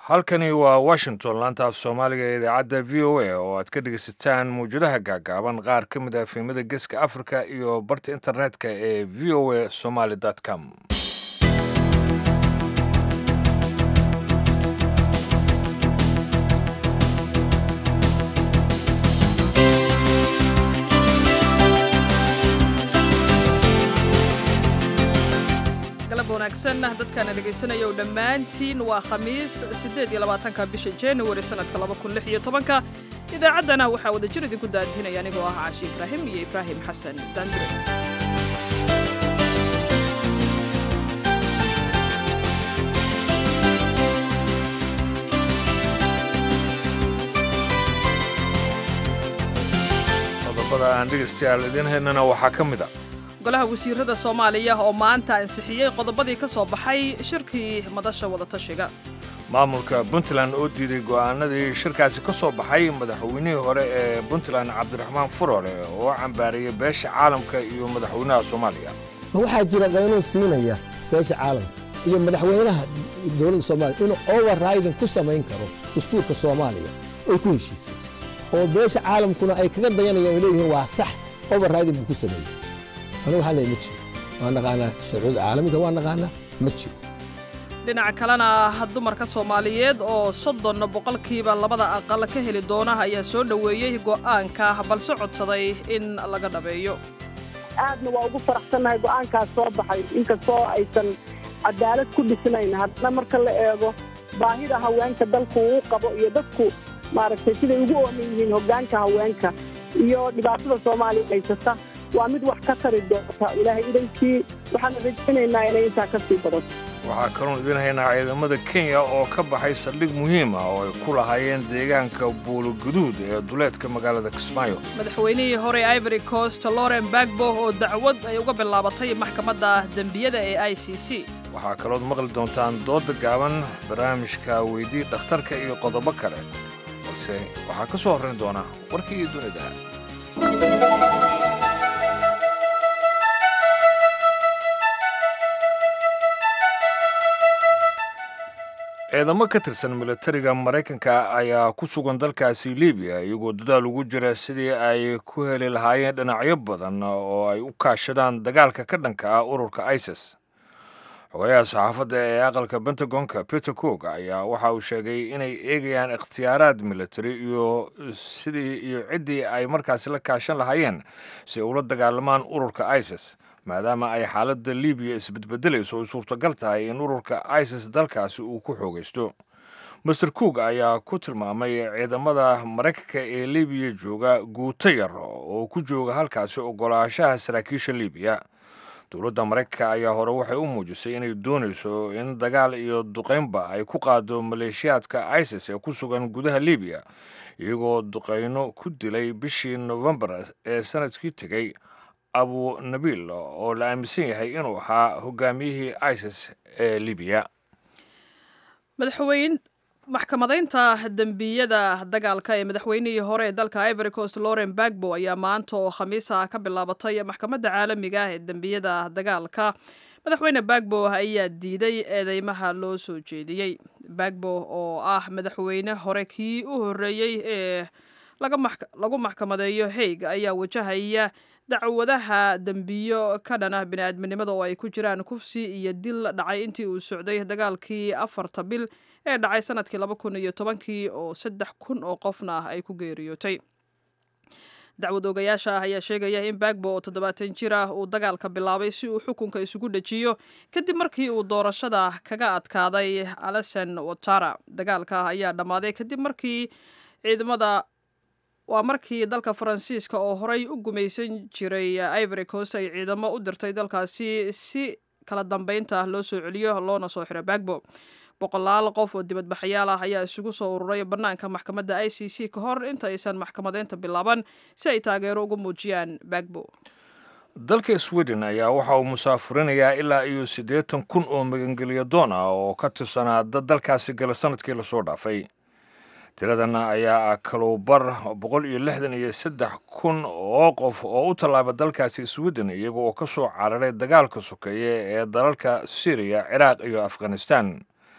halkani waa washington laanta af soomaaliga ee idaacadda v o a oo aad ka dhegeysataan mawjadaha gaagaaban qaar ka mid ah fiimada geeska africa iyo barta internetka ee v o a somaly com galab wanaagsan dadkaana dhegaysanaya dhammaantiin waa khamiis siddeed iyo labaatanka bisha januari sannadka laba kun lix iyo tobanka idaacaddana waxaa wada jir idinku daadihinaya anigoo ah caashi ibraahim iyo ibraahim xasan daandure qodobada aan dhegeystayaal idiin haynana waxaa ka mid a golaha wasiirada soomaaliya oo maanta ansixiyey qodobadii ka soo baxay shirkii madasha wadatashiga maamulka puntland oo diiday go'aanadii shirkaasi ka soo baxay madaxweynihii hore ee puntland cabdiraxmaan furore oo cambaariyey beesha caalamka iyo madaxweynaha soomaaliya ma waxaa jira qanuun siinaya beesha caalamka iyo madaxweynaha dowladda soomaaliya inuu overriding ku samayn karo dastuurka soomaaliya oy ku heshiisay oo beesha caalamkuna ay kaga dayanayaan ay leeyihiin waa sax overriding buu ku sameeyey anigu waxaan leeyahay ma jiro waa naqaanaa sharcuuda caalamiga waa naqaanaa ma jiro dhinaca kalena dumarka soomaaliyeed oo soddon boqolkiiba labada aqal ka heli doona ayaa soo dhoweeyey go'aanka balse codsaday in laga dhabeeyo aadna waa ugu faraxsannahay go'aankaas soo baxay inkastoo aysan cadaalad ku dhisnayn haddana marka la eego baahida haweenka dalku uu qabo iyo dadku maaragtay siday ugu ooman yihiin hoggaanka haweenka iyo dhibaatada soomaaliya haysata waa mid wax ka tari doonta ilaahay idankii waxaana rajaynaynaa inay intaa ka sii badato waxaa kaloon idiin haynaa ciidamada kenya oo ka baxay saldhig muhiim ah oo ay ku lahaayeen deegaanka buuloguduud ee duleedka magaalada kismaayo madaxweynihii hore ivory coast loren bagbo oo dacwad ay uga bilaabatay maxkamadda dembiyada ee i c c waxaa kalood maqli doontaan dooda gaaban barnaamijka weydii dhakhtarka iyo qodobo kale balse waxaa ka soo horrayn doona warkii dunida ciidamo ka tirsan militariga maraykanka ayaa ku sugan dalkaasi libiya iyagoo dadaal ugu jira sidii ay ku heli lahaayeen dhinacyo badan oo ay u kaashadaan dagaalka ka dhanka ah ururka isis xogayaha saxaafadda ee aqalka pentagonka peter cook ayaa waxa uu sheegay inay eegayaan ikhtiyaaraad militari iyo sidii iyo ciddii ay markaasi la kaashan lahaayeen si ay ula dagaalamaan ururka isis maadaama ay xaaladda libiya isbedbedelayso ay suurtagal tahay in ururka isis dalkaasi uu ku xoogaysto master cook ayaa ku tilmaamay ciidamada maraykanka ee libiya jooga guuto yar oo ku jooga halkaasi ogolaashaha saraakiisha libiya dowladda maraykanka ayaa hore waxay u muujisay inay doonayso in dagaal iyo duqaynba ay ku qaado maleeshiyaadka isis ee ku sugan gudaha libiya iyagoo duqayno ku dilay bishii nofembar ee sanadkii tegey abu nabiil oo la aaminsan yahay inuu ahaa hogaamiyihii isis ee libiya madaxweyn maxkamadaynta dembiyada dagaalka ee madaxweynihii hore ee dalka ivory coast loren bagbo ayaa maanta oo khamiisa ka bilaabatay maxkamadda caalamiga ah ee dembiyada dagaalka madaxweyne bagbo ayaa diiday eedeymaha loo soo jeediyey bagbo oo ah madaxweyne hore kii u horreeyey ee lagu maxkamadeeyo haig ayaa wajahaya dacwadaha dembiyo ka dhan ah bini'aadminimada oo ay ku jiraan kufsi iyo dil dhacay intii uu socday dagaalkii afarta bil ee dhacay sanadkii laba kun iyo tobankii oo saddex kun oo qofna ah ay ku geeriyootay dacwad ogayaasha ah ayaa sheegaya in bagbo oo toddobaatan jir ah uu dagaalka bilaabay si uu xukunka isugu dhejiyo kadib markii uu doorashada kaga adkaaday alesen watara dagaalka ayaa dhammaaday kadib markii ciidamada waa markii dalka faransiiska oo horey u gumaysan jiray ivory coast ay ciidamo u dirtay dalkaasi si kala dambeynta loo soo celiyo loona soo xiro bagbo boqolaal qof oo dibadbaxayaal ah ayaa isugu soo ururay bannaanka maxkamadda i c c ka hor inta aysan maxkamadeynta bilaaban si ay taageero uga muujiyaan bagbo dalka sweden ayaa waxa uu musaafurinayaa ilaa iyo siddeetan kun oo magangelya doon ah oo ka tirsanaa dad dalkaasi gala sanadkii lasoo dhaafay tiradan ayaa ah kaluubar boqol iyo lixdan iyo saddex kun oo qof oo u tallaaba dalkaasi sweden iyaga oo ka soo cararay dagaalka sokeeye ee dalalka syriya ciraaq iyo afghanistan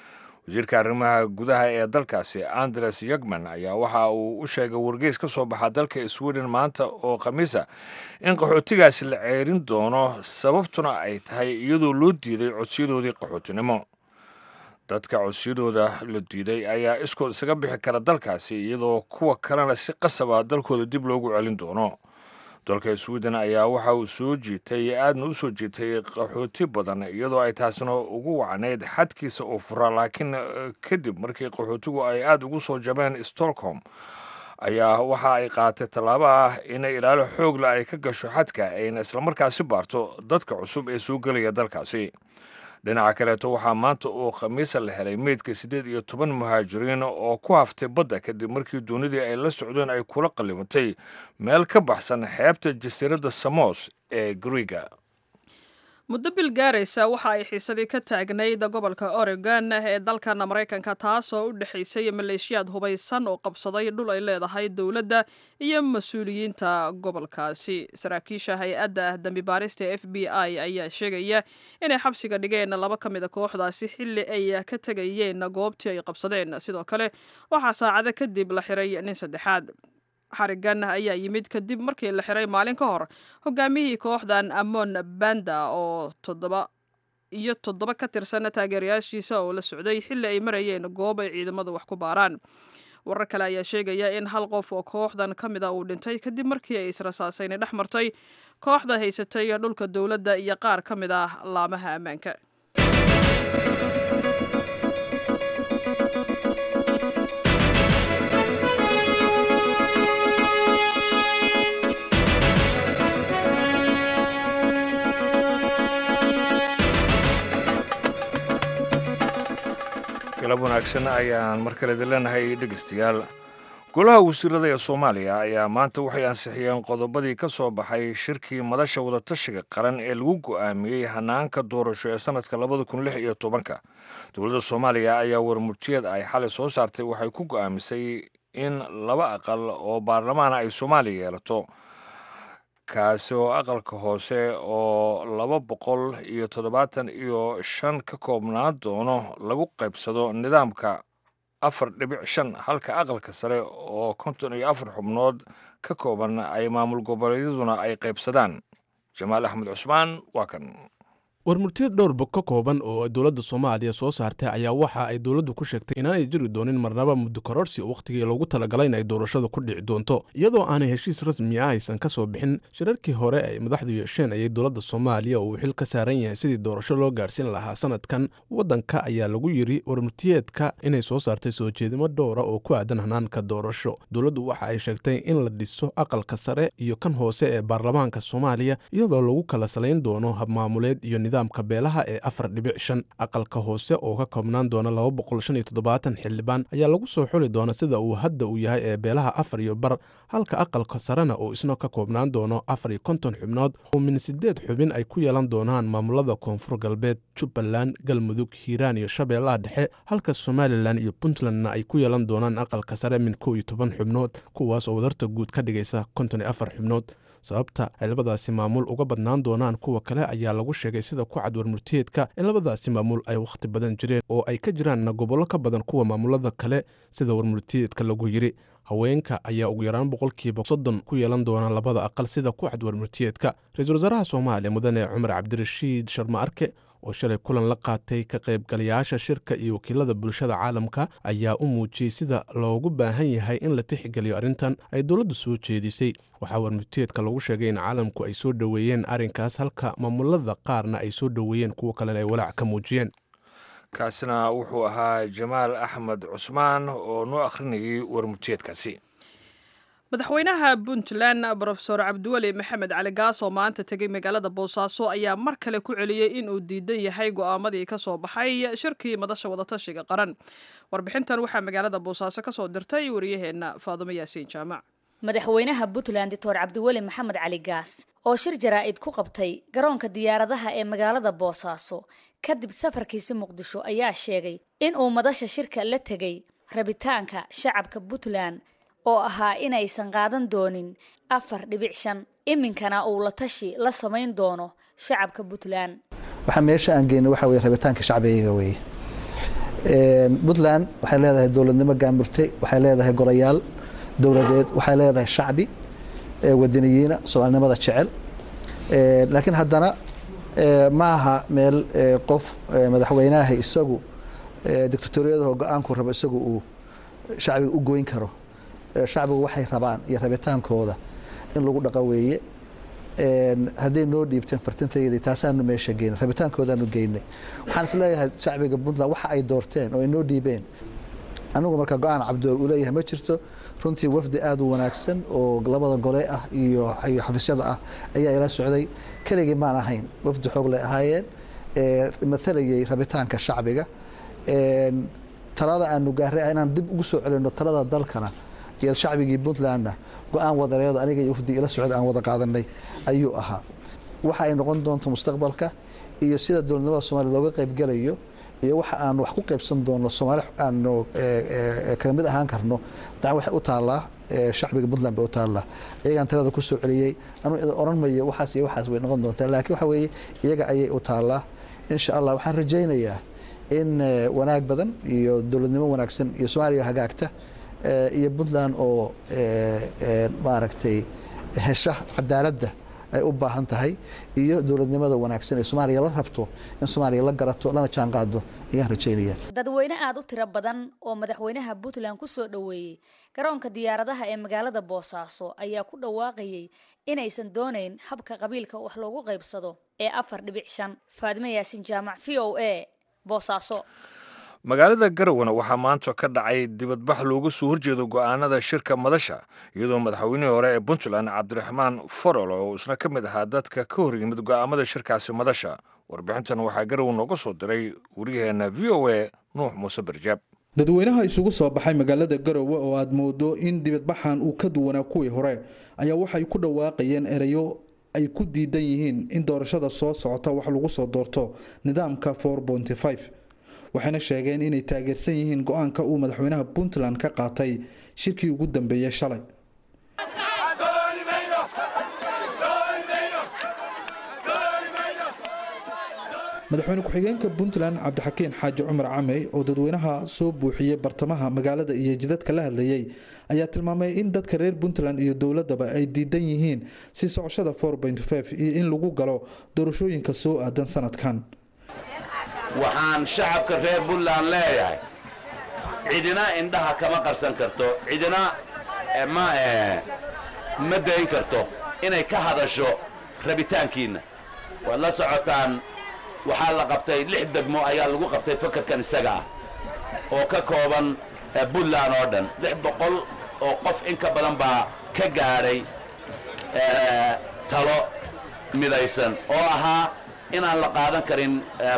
wasiirka arrimaha gudaha ee dalkaasi andres yagman ayaa waxa uu u sheegay wargeys ka soo baxa dalka sweden maanta oo khamiisa in qaxootigaasi la ceerin doono sababtuna ay tahay iyadoo loo diiday codsiyadoodii qaxootinimo dadka codsiyadooda la diiday ayaa iskood isaga bixi kara dalkaasi iyadoo kuwa kalena si qasaba dalkooda dib loogu celin doono dalka sweden ayaa waxa uu soo jiitay aadna u soo jiitay qaxooti badan iyadoo ay taasina ugu wacnayd xadkiisa oo fura laakiin kadib markii qaxootigu ay aada ugu soo jabeen stockholm ayaa waxa ay qaatay tallaabo ah inay ilaalo xoogla ay ka gasho xadka ayna islamarkaasi baarto dadka cusub ee soo gelaya dalkaasi dhinaca kaleeto waxaa maanta oo khamiisa la helay meydka siddeed iyo toban muhaajiriin oo ku haftay badda kadib markii doonidii ay la socdeen ay kula qallimatay meel ka baxsan xeebta jasiiradda samos ee griiga muddo bil gaaraysa waxa ay xiisadii ka taagnayd gobolka oregon ee dalkan maraykanka taasoo u dhexaysay maleeshiyaad hubaysan oo qabsaday dhul ay leedahay dowladda iyo mas-uuliyiinta gobolkaasi saraakiisha hay-adda dembi baarista f b i ayaa sheegaya inay xabsiga dhigeen laba ka mid a kooxdaasi xilli ay ka tegayeen goobtii ay qabsadeen sidoo kale waxaa saacado kadib la xiray nin saddexaad xarigan ayaa yimid kadib markii la xiray maalin ka hor hogaamiyihii kooxdan amon banda oo toddoba iyo toddoba ka tirsan taageerayaashiisa oo la socday xilli ay marayeen goob ay ciidamadu wax ku baaraan warar kale ayaa sheegaya in hal qof oo kooxdan ka mid a uu dhintay kadib markii ay israsaasayna dhex martay kooxda haysatay dhulka dowladda iyo qaar ka mid ah laamaha ammaanka galab wanaagsan ayaan mar kale idin leenahay dhegeystayaal golaha wasiirada ee soomaaliya ayaa maanta waxay ansixiyeen qodobadii ka soo baxay shirkii madasha wadatashiga qaran ee lagu go'aamiyey hanaanka doorasho ee sanadka labada kun lix iyo tobanka dowladda soomaaliya ayaa warmurtiyeed ay xalay soo saartay waxay ku go'aamisay in laba aqal oo baarlamaana ay soomaaliya yeelato kaasi oo aqalka hoose oo laba boqol iyo toddobaatan iyo shan ka koobnaan doono lagu qaybsado nidaamka afar dhibic shan halka aqalka sare oo konton iyo afar xubnood ka kooban ay maamul goboleedyaduna ay qaybsadaan jamaal axmed cusmaan waa kan warmurtiyad dhowrba ka kooban oo dowladda soomaaliya soo saartay ayaa waxa ay dowladdu ku sheegtay inaanay jiri doonin marnaba muddo kororsi wakhtigii loogu talagalay in ay doorashada ku dhici doonto iyadoo aanay heshiis rasmi ah aysan ka soo bixin shirarkii hore ay madaxdu yeesheen ayay dowladda soomaaliya uu xil ka saaran yahay sidii doorasho loo gaarhsiin lahaa sanadkan waddanka ayaa lagu yiri warmurtiyeedka inay soo saartay soo jeedimo dhowra oo ku aadan hanaanka doorasho dowladdu waxa ay sheegtay in la dhiso aqalka sare iyo kan hoose ee baarlamaanka soomaaliya iyadoo lagu kala salayn doono habmaamuleed iyo nidaamka beelaha ee afar dhibic shan aqalka hoose oo ka koobnaan doona laba boqol shan iyo toddobaatan xildhibaan ayaa lagu soo xuli doona sida uu hadda uu yahay ee beelaha afar iyo bar halka aqalka sarena uu isna ka koobnaan doono afar iyo konton xubnood oo min sideed xubin ay ku yeelan doonaan maamulada koonfur galbeed jubbaland galmudug hiiraan iyo shabeellaha dhexe halka somalilan iyo puntlandna ay ku yeelan doonaan aqalka sare min kow iyo toban xubnood kuwaas oo wadarta guud ka dhigaysa konton iyo afar xubnood sababta ay labadaasi maamul uga badnaan doonaan kuwa kale ayaa lagu sheegay sida ku cad warmurtiyeedka in labadaasi maamul ay wakhti badan jireen oo ay ka jiraanna gobollo ka badan kuwa maamulada kale sida warmurtiyeedka lagu yiri haweenka ayaa ugu yaraan boqolkiiba soddon ku yeelan doona labada aqal sida ku cad warmurtiyeedka ra-iisul wasaaraha soomaaliya mudane cumar cabdirashiid sharma arke oo shalay kulan la qaatay ka qaybgalayaasha shirka iyo wakiilada bulshada caalamka ayaa u muujiyey sida loogu baahan yahay in la tixgeliyo arrintan ay dowladdu soo jeedisay waxaa warmurtiyeedka lagu sheegay in caalamku ay soo dhoweeyeen arrinkaas halka maamulada qaarna ay soo dhoweeyeen kuwo kalena ay walaac ka muujiyeen kaasina wuxuu ahaa jamaal axmed cusmaan oo noo akhrinayay warmurtiyeedkaasi madaxweynaha puntland brofesor cabdiweli maxamed cali gaas oo maanta tegey magaalada boosaaso ayaa mar kale ku celiyey in uu diidan yahay go'aamadii ka soo baxay shirkii madasha wadatashiga qaran warbixintan waxaa magaalada boosaaso ka soo dirtay wariyaheenna faadumo yaasiin jaamac madaxweynaha puntland doctor cabdiweli maxamed cali gaas oo shir jaraa'id ku qabtay garoonka diyaaradaha ee magaalada boosaaso kadib safarkiisi muqdisho ayaa sheegay in uu madasha shirka la tegey rabitaanka shacabka puntland oo ahaa inaysan qaadan doonin afar dhibic shan iminkana uu la tashi la samayn doono shacabka puntland waxaa meesha aan geyno waxa weye rabitaanka shacbiga weye puntland waxay leedahay dowladnimo gaamurtay waxay leedahay golayaal dowladeed waxay leedahay shacbi wadaniyiina soomaalinimada jecel laakiin haddana ma aha meel qof madaxweynaha isagu dictatoriyadaho go-aanku rabo isagu uu shacbiga u goyn karo shacbigu waxay rabaan iyo rabitaankooda in lagu dhaqa weeye hadday noo dhiibteen fartintayadii taasaanu meesha geynay rabitaankoodaanu geynay waxaan is leeyahay shacbiga puntland waxa ay doorteen oo ay noo dhiibeen anigu marka go-aan cabdool uu leeyahay ma jirto runtii wafdi aada u wanaagsan oo labada gole ah iyo xafiisyada ah ayaa ila socday keligii maan ahayn wafdi xoog lay ahaayeen maalayay rabitaanka shacbiga talada aanu gaaray ah inaan dib ugu soo celino talada dalkana iyo shacbigii puntlandna go-aan wadareedo aniga iyo wafdi ila socda aan wada qaadanay ayuu ahaa waxa ay noqon doonto mustaqbalka iyo sida dowladnimada soomaliya looga qaybgelayo iyo waxa aanu wax ku qaybsan doono soomaali aanu kaga mid ahaan karno dacan waxay u taallaa shacbiga puntland bay u taallaa iyagaan talada ku soo celiyey anuu oran mayo waxaas iyo waxaas way noqon doontaa laakiin waxa weeye iyaga ayay u taallaa insha allah waxaan rajaynayaa in wanaag badan iyo dowladnimo wanaagsan iyo soomaaliya hagaagta iyo puntland oo maaragtay hesha cadaaladda ay u baahan tahay iyo dowladnimada wanaagsan ee soomaaliya la rabto in soomaaliya la garato lana jaan qaado ayaan rajaynaya dadweyne aada u tiro badan oo madaxweynaha puntland ku soo dhoweeyey garoonka diyaaradaha ee magaalada boosaaso ayaa ku dhawaaqayay inaysan doonayn habka qabiilka wax loogu qaybsado ee afar dhibic shan faadime yaasin jaamac v o a boosaaso magaalada garowana waxaa maanta ka dhacay dibadbax looga soo horjeedo go'aanada shirka madasha iyadoo madaxweynihii hore ee puntland cabdiraxmaan farol oo isna ka mid ahaa dadka ka hor yimid go'aamada shirkaasi madasha warbixintan waxaa garow nooga soo diray waryaheena v o a nuux muuse barjaab dadweynaha isugu soo baxay magaalada garowe oo aad moodo in dibadbaxan uu ka duwanaa kuwii hore ayaa waxay ku dhawaaqayeen erayo ay ku diidan yihiin in doorashada soo socota wax lagu soo doorto nidaamka waxayna sheegeen inay taageersan yihiin go-aanka uu madaxweynaha puntland ka qaatay shirkii ugu dambeeyey shalay madaxweyne ku-xigeenka puntland cabdixakiin xaaji cumar camey oo dadweynaha soo buuxiyey bartamaha magaalada iyo jidadka la hadlayey ayaa tilmaamay in dadka reer puntland iyo dowladaba ay diidan yihiin si socoshada iyo in lagu galo doorashooyinka soo aadan sanadkan waxaan shacabka reer puntland leeyahay cidina indhaha kama qarsan karto cidina ma ma dayn karto inay ka hadasho rabitaankiinna waad la socotaan waxaa la qabtay lix degmo ayaa lagu qabtay fakarkan isaga ah oo ka kooban puntland oo dhan lix boqol oo qof in ka badan baa ka gaadhay talo midaysan oo ahaa inaan la qaadan karin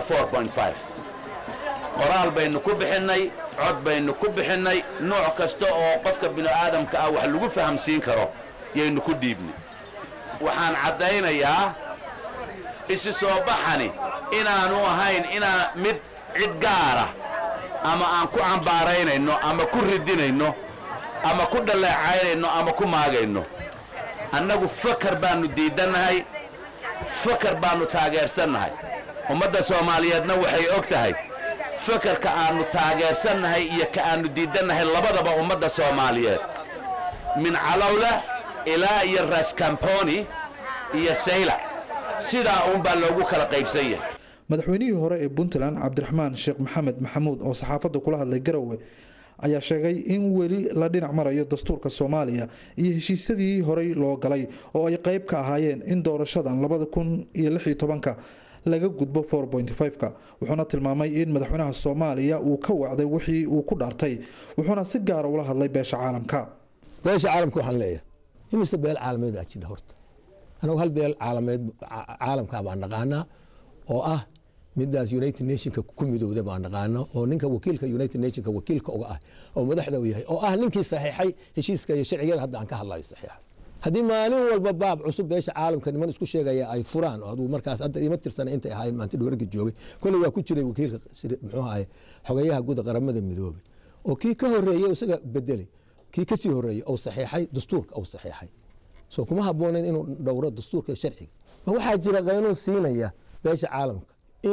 qoraal baynu ku bixinnay cod baynu ku bixinnay nooc kasta oo qofka bini'aadamka ah wax lagu fahamsiin karo yaynu ku dhiibnay waxaan caddaynayaa isi soo baxani inaanu ahayn inaa mid cid gaara ama aan ku cambaaraynayno ama ku ridinayno ama ku dhaleecaynayno ama ku maagayno annagu fakar baannu diidannahay fakar baannu taageersannahay ummadda soomaaliyeedna waxay og tahay fakarka aannu taageersannahay iyo ka aannu diidannahay labadaba ummadda soomaaliyeed min calowla ilaa iyo raskamponi iyo saylac sidaa uunbaa loogu kala qaybsan yahay madaxweynihii hore ee puntland cabdiraxmaan sheekh maxamed maxamuud oo saxaafadda kula hadlay garowe ayaa sheegay in weli la dhinac marayo dastuurka soomaaliya iyo heshiisyadii horey loo galay oo ay qayb ka ahaayeen in doorashadan labada kun iyo lix iyo tobanka laga gudbo ka wuxuuna tilmaamay in madaxweynaha soomaaliya uu ka wacday wixii uu ku dhaartay wuxuuna si gaara ula hadlay beesha caalamka beesha caalamka waxaan leeyahay imise beel caalameed aa jidha horta anagu hal beel caalameed caalamka baan naqaanaa oo ah midaas united nationka ku midowda baan naqaano oo ninka wakiilka united nationka wakiilka uga ah oo madaxda u yahay oo ah ninkii saxiixay heshiiska iyo sharciyada hadda aan ka hadlayo saxiixa haddii maalin walba baab cusub beesha caalamka niman isku sheegaya ay furaan oo aduu markaas hadda ima tirsana intay ahaayeen maanta dhawarga joogay kolley waa ku jiray wakiilka muxuu ahay xogeyaha guud qaramada midoobay oo kii ka horeeyey isaga bedelay kii kasii horeeyey ou saxiixay dastuurka ou saxiixay soo kuma habboonayn inuu dhowro dastuurka sharciga ma waxaa jira qaynuun siinaya beesha caalamka in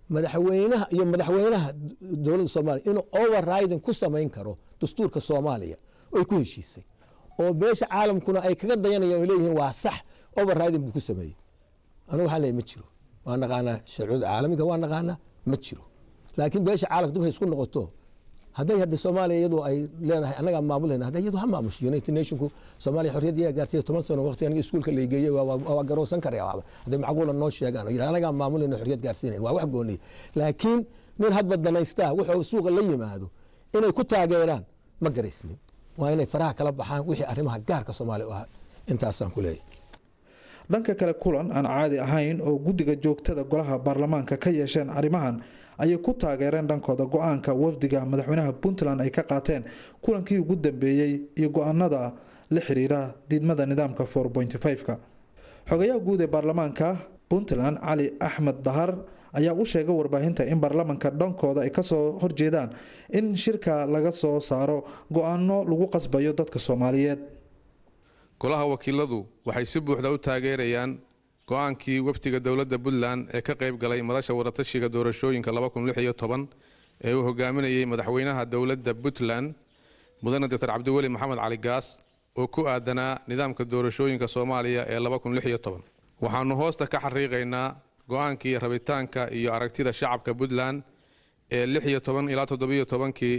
madaxweynaha iyo madaxweynaha dowladda soomaaliya inuu overriding ku samayn karo dastuurka soomaaliya oy ku heshiisay oo beesha caalamkuna ay kaga dayanayaan oo leeyihiin waa sax overriding buu ku sameeyey anigu waxaan leeyahay ma jiro waa naqaanaa sharciyada caalamiga waa naqaanaa ma jiro laakiin beesha caalamka dib hay isku noqoto hadday hadda soomaaliya iyadu ay leedahay annagaa maamulayna hadda iyadu ha maamusho united nationku soomaaliya xorriyad iyaga gaartay toban sano waqti aniga iskuulka la geeyey waa garowsan karaya waaba hadday macquula noo sheegaan oo yidhaha annagaa maamulayna xorriyad gaarsiinayn waa wax gooniya laakiin nin hadba danaystaa wuxuu suuqa la yimaado inay ku taageeraan ma garaysnin waa inay faraha kala baxaan wixii arrimaha gaarka soomaaliya u ahaa intaasaan ku leeyahay dhanka kale kulan aan caadi ahayn oo guddiga joogtada golaha baarlamaanka ka yeesheen arrimahan ayay ku taageereen dhankooda go-aanka wafdiga madaxweynaha puntland ay ka qaateen kulankii ugu dambeeyey iyo go-aanada la xiriira diidmada nidaamka ka xogayaha guud ee baarlamaanka puntland cali axmed dahar ayaa u sheegay warbaahinta in baarlamaanka dhankooda ay kasoo horjeedaan in shirka laga soo saaro go-aano lagu qasbayo dadka soomaaliyeed golaha wakiiladu waxay si buuxda u taageerayaan go-aankii wafdiga dowladda puntland ee ka qayb galay madasha wadatashiga doorashooyinka ee uu hogaaminayay madaxweynaha dowladda puntland mudane doctor cabdiweli maxamed cali gaas oo ku aadanaa nidaamka doorashooyinka soomaaliya ee waxaanu hoosta ka xariiqaynaa go-aankii rabitaanka iyo aragtida shacabka puntland ee ilaa kii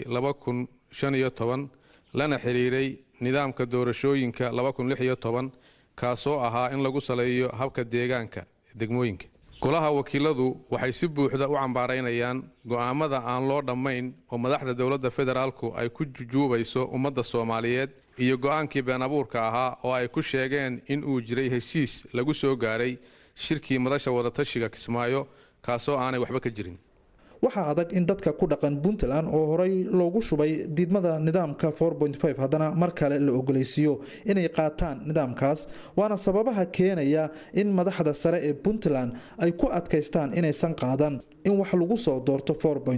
lana xiriiray nidaamka doorashooyinka kaasoo ahaa in lagu saleeyo habka deegaanka degmooyinka golaha wakiiladu waxay si buuxda u cambaaraynayaan go'aamada aan loo dhammayn oo madaxda dowladda federaalku ay ku jujuubayso ummadda soomaaliyeed iyo go'aankii been abuurka ahaa oo ay ku sheegeen in uu jiray heshiis lagu soo gaaray shirkii madasha wadatashiga kismaayo kaasoo aanay waxba ka jirin waxaa adag in dadka ku dhaqan puntland oo horey loogu shubay diidmada nidaamka haddana mar kale la ogolaysiiyo inay qaataan nidaamkaas waana sababaha keenaya in madaxda sare ee puntland ay ku adkaystaan inaysan qaadan in wax lagu soo doorto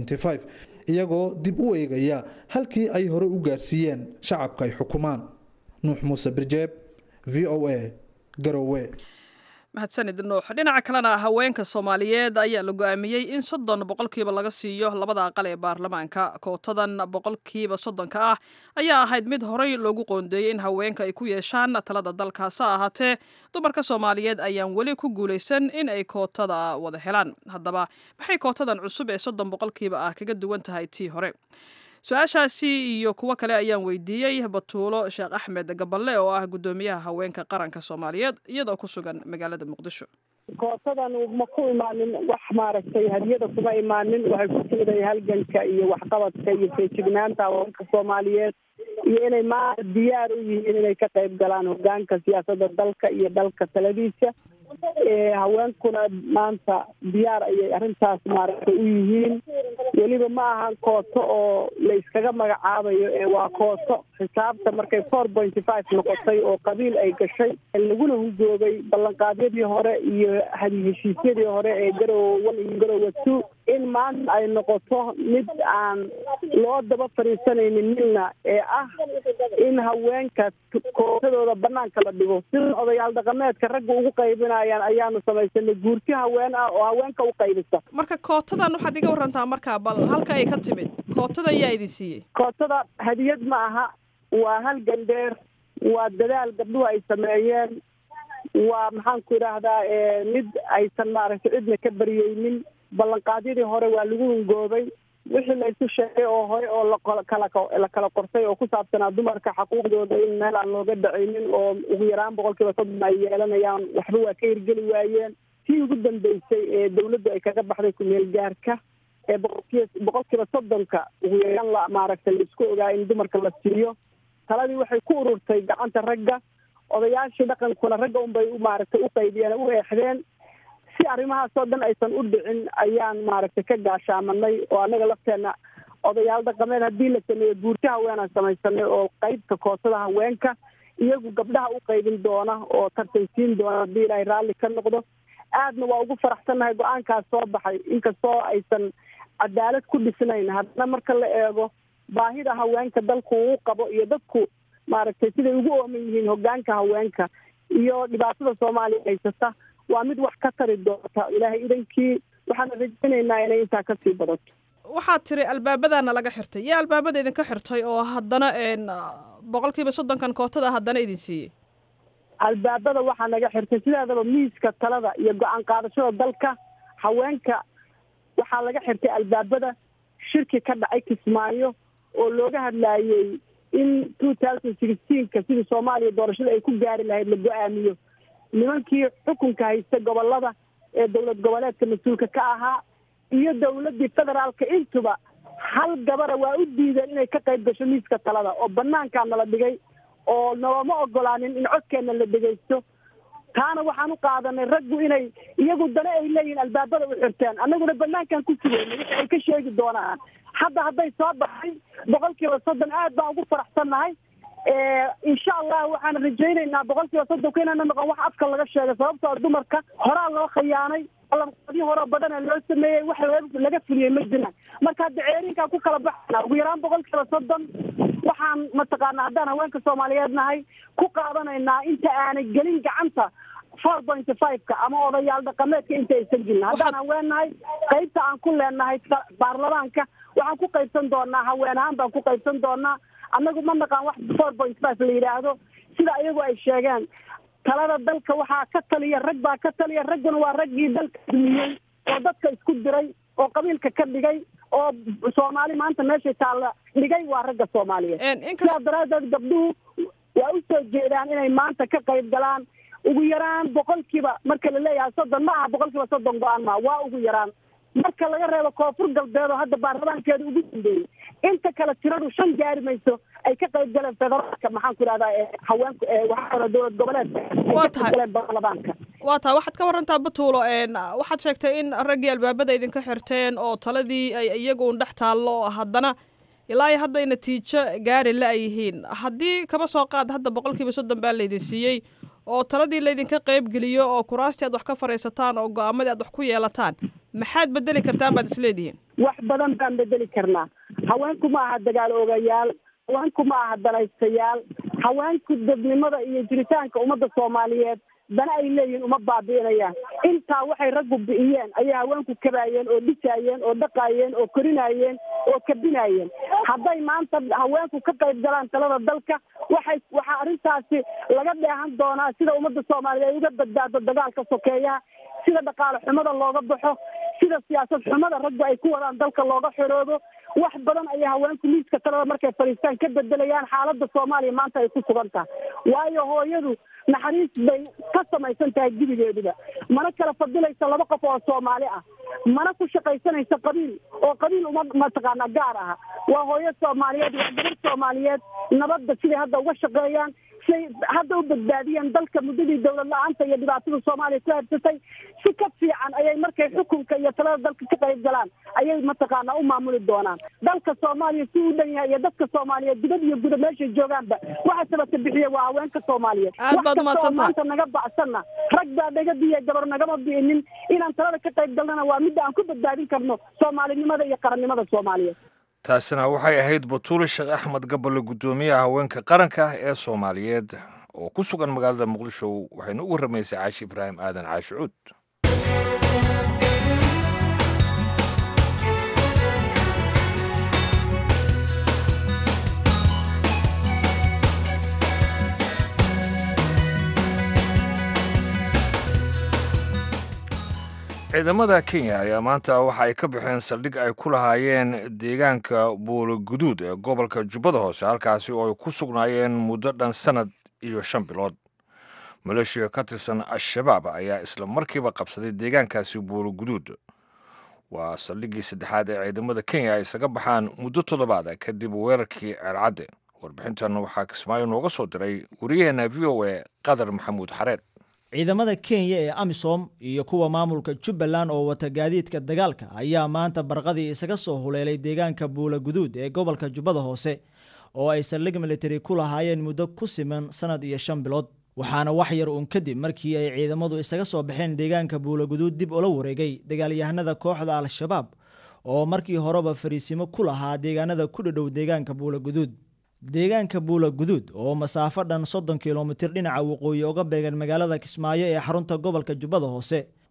iyagoo dib u eegaya halkii ay hore u gaarsiiyeen shacabka ay xukumaan nuux muuse birjeeb v o a garowe mahadsanid nuux dhinaca kalena haweenka soomaaliyeed ayaa la go-aamiyey in soddon boqolkiiba laga siiyo labada aqal ee baarlamaanka kootadan boqolkiiba soddonka ah ayaa ahayd mid horey loogu qoondeeyey in haweenka ay ku yeeshaan talada dalkaas ha ahaatee dumarka soomaaliyeed ayaan weli ku guulaysan in ay kootada wada helaan haddaba maxay kootadan cusub ee soddon boqolkiiba ah kaga duwan tahay tii hore su-aashaasi iyo kuwo kale ayaan weydiiyey batuulo sheekh axmed gaballe oo ah guddoomiyaha haweenka qaranka soomaaliyeed iyadoo ku sugan magaalada muqdisho kootadan ma ku imaanin wax maaragtay hadiyada kuma imaanin waxay ku timiday halganka iyo waxqabadka iyo feejignaanta haweenka soomaaliyeed iyo inay maanta diyaar u yihiin inay ka qayb galaan hogaanka siyaasadda dalka iyo dalka taladiisa haweenkuna maanta diyaar ayay arrintaas maaragtay u yihiin weliba ma ahan kooto oo la iskaga magacaabayo ee waa kooto xisaabta markay four pointy five noqotay oo qabiil ay gashay laguna hugoobay ballanqaadyadii hore iyo heshiisyadii hore ee garowe one iyo garowe two in maanta ay noqoto mid aan loo daba fadhiisanaynin midna ee ah in haweenka kootadooda banaanka la dhigo sida odayaal dhaqameedka ragga ugu qaybinayaan ayaanu samaysanay guurti haween ah oo haweenka u qaybisa marka kootadan waxaad iga warantaa markaa bal halka ay ka timid kootadan yaa idin siiyey kootada hadiyad ma aha waa hal gandheer waa dadaal gabdhuhu ay sameeyeen waa maxaan ku idhaahdaa mid aysan maaragtay cidna ka baryeynin ballanqaadyadii hore waa lagu hungoobay wixii la isu sheegay oo hore oo lakala la kala qortay oo ku saabsanaa dumarka xaquuqdooda in meel aan looga dhacaynin oo ugu yaraan boqol kiiba soddon ay yeelanayaan waxba waa ka hirgeli waayeen tii ugu dambeysay ee dawladdu ay kaga baxday kumeel gaarka ee boqolkiiba boqol kiiba soddonka ugu yaraan la maaragtay laisku ogaa in dumarka la siiyo taladii waxay ku ururtay gacanta ragga odayaashii dhaqankuna ragga unbay maaragtay u qaybiyeen u eexdeen si arrimahaasoo dhan aysan u dhicin ayaan maaragtay ka gaashaamanay oo annaga lafteena odayaal dhaqameed haddii la sameeyo guurti haweenaan samaysanay oo qeybta kootada haweenka iyagu gabdhaha u qaybin doona oo tartansiin doona haddii ilaahay raalli ka noqdo aadna waa ugu faraxsannahay go-aankaas soo baxay inkastoo aysan cadaalad ku dhisnayn haddana marka la eego baahida haweenka dalku uu qabo iyo dadku maaragtay siday ugu ooman yihiin hogaanka haweenka iyo dhibaatada soomaaliya haysata waa mid wax ka tari doonta ilaahay idankii waxaan rajaynaynaa inay intaa kasii badato waxaad tiri albaabadaana laga xirtay yaa albaabada idinka xirtay oo haddana boqolkiiba soddonkan kootada haddana idin siiyey albaabada waxaa naga xirtay sideedaba miiska talada iyo go-aan qaadashada dalka haweenka waxaa laga xirtay albaabada shirki ka dhacay kismaayo oo looga hadlaayey in two thousand sixteenka sidii soomaaliya doorashada ay ku gaari lahayd la go-aamiyo nimankii xukunka haysta gobolada ee dowlad goboleedka mas-uulka ka ahaa iyo dowladii federaalka intuba hal gabara waa u diideen inay ka qayb gasho miiska talada oo banaankaa nala dhigay oo nalama ogolaanin in codkeena la dhegaysto taana waxaan u qaadanay raggu inay iyagu dana ay leeyihiin albaabada u xirteen annaguna banaankan ku sugeyna wixi ay ka sheegi doonaan hadda hadday soo baxay boqol kiiba soddon aad baan ugu faraxsannahay insha allah waxaan rajaynaynaa boqol kiiba soddonka inaana noqon wax afka laga sheegay sababtoo dumarka horaa loo khiyaanay ballanqaadyo hore badana loo sameeyey wax laga fuliyey ma jiraan marka hadda ceerinkaa ku kala baxana ugu yaraan boqol kiiba soddon waxaan mataqaana haddaan haweenka soomaaliyeed nahay ku qaadanaynaa inta aanay gelin gacanta four point five-ka ama odayaal dhaqameedka inta aysan gelin haddaan haween nahay qaybta aan ku leenahay baarlamaanka waxaan ku qaybsan doonaa haween ahaan baan ku qaybsan doonaa annagu ma naqaan wax four point five la yidhaahdo sida iyagu ay sheegeen talada dalka waxaa ka taliya rag baa ka taliya ragguna waa raggii dalka dumiyey oo dadka isku diray oo qabiilka ka dhigay oo soomaali maanta meeshay taalla dhigay waa ragga soomaaliyeed sidaa daraadeed gabdhuhu waa u soo jeedaan inay maanta ka qayb galaan ugu yaraan boqolkiiba marka la leeyahay soddon ma aha boqolkiiba soddon go-aan maa waa ugu yaraan marka laga reebo koonfur galbeed oo hadda baarlamaankeeda ugu dambeeyey inta kale tiradu shan gaari mayso ay ka qayb galeen federaalka maxaan ku ihahdaa haweenku waxaa dowlad goboleedka ay ka qayb galeen baarlamaanka waa tahay waxaad ka warantaa batuulo waxaad sheegtay in raggii albaabada idinka xirteen oo taladii ay iyagu un dhex taallo haddana ilaa iyo hadday natiijo gaari la ay yihiin haddii kaba soo qaad hadda boqolkiiba soddon baa laydin siiyey oo taladii laydinka qayb geliyo oo kuraastii aad wax ka fadhiisataan oo go-aamadii aad wax ku yeelataan maxaad bedeli kartaan baad isleedihiin wax badan baan bedeli karnaa haweenku ma aha dagaal ogayaal haweenku ma aha danaystayaal haweenku dadnimada iyo jiritaanka ummadda soomaaliyeed dana ay leeyihiin uma baabi'inayaan intaa waxay raggu bi'iyeen ayay haweenku kabaayeen oo dhisaayeen oo dhaqaayeen oo korinaayeen oo kabinaayeen hadday maanta haweenku ka qayb galaan talada dalka waxay waxaa arrintaasi laga dheehan doonaa sida ummadda soomaaliyeed ay uga badbaado dagaalka sokeeyaha sida dhaqaale xumada looga baxo sida siyaasad xumada raggu ay ku wadaan dalka looga xoroobo wax badan ayay haweenku miiska talada markay fadhiistaan ka bedelayaan xaaladda soomaaliya maanta ay ku sugan tahay waayo hooyadu naxariis bay ka samaysan tahay gudigeeduba mana kala fadilaysa laba qof oo soomaali ah mana ku shaqaysanaysa qabiil oo qabiil uma mataqaana gaar aha waa hooyo soomaaliyeed waa gabar soomaaliyeed nabadda siday hadda uga shaqeeyaan say hadda u badbaadiyeen dalka muddadii dowlad la-aanta iyo dhibaatada soomaaliya ku habsatay si ka fiican ayay markay xukunka iyo talada dalka ka qayb galaan ayay mataqaana u maamuli doonaan dalka soomaaliya si u dhan yahay iyo dadka soomaaliyeed dibad iyo guda meeshay joogaanba waxa sabata bixiya waa haweenka soomaaliyeed Aad baad wax kastoo umahadsantahay. maanta naga bacsanna rag baa naga diya gabar nagama bi'inin inaan talada ka qayb galnana waa midda aan ku badbaadin karno soomaalinimada iyo qarannimada soomaaliyeed taasina waxay ahayd batuule sheekh axmed gaballe guddoomiyaha haweenka qaranka ee soomaaliyeed oo ku sugan magaalada muqdisho waxayna u warramaysay caashi ibraahim aadan caashi cuud ciidamada kenya ayaa maanta waxa ay ka baxeen saldhig ay ku lahaayeen deegaanka buulo guduud ee gobolka jubbada hoose halkaasi oo ay ku sugnaayeen muddo dhan sannad iyo shan bilood maleeshiya ka tirsan al-shabaab ayaa isla markiiba qabsaday deegaankaasi buulo guduud waa saldhiggii saddexaad ee ciidamada kenya ay isaga baxaan muddo toddobaada kadib weerarkii ceelcadde warbixintan waxaa kismaayo nooga soo diray wariyaheenna v o a qadar maxamuud xareed ciidamada kenya ee amisom iyo kuwa maamulka jubbaland oo wata gaadiidka dagaalka ayaa maanta barqadii isaga soo huleelay deegaanka buula guduud ee gobolka jubbada hoose oo ay saldhig militari ku lahaayeen muddo ku siman sannad iyo shan bilood waxaana wax yar uun kadib markii ay ciidamadu isaga soo baxeen deegaanka buula guduud dib ula wareegay dagaalyahanada kooxda al-shabaab oo markii horeba fariisimo ku lahaa deegaanada ku dhadhow deegaanka buula guduud deegaanka buula guduud oo masaafo dhan soddon kilomitir dhinaca waqooyi uga beegan magaalada kismaayo ee xarunta gobolka jubbada hoose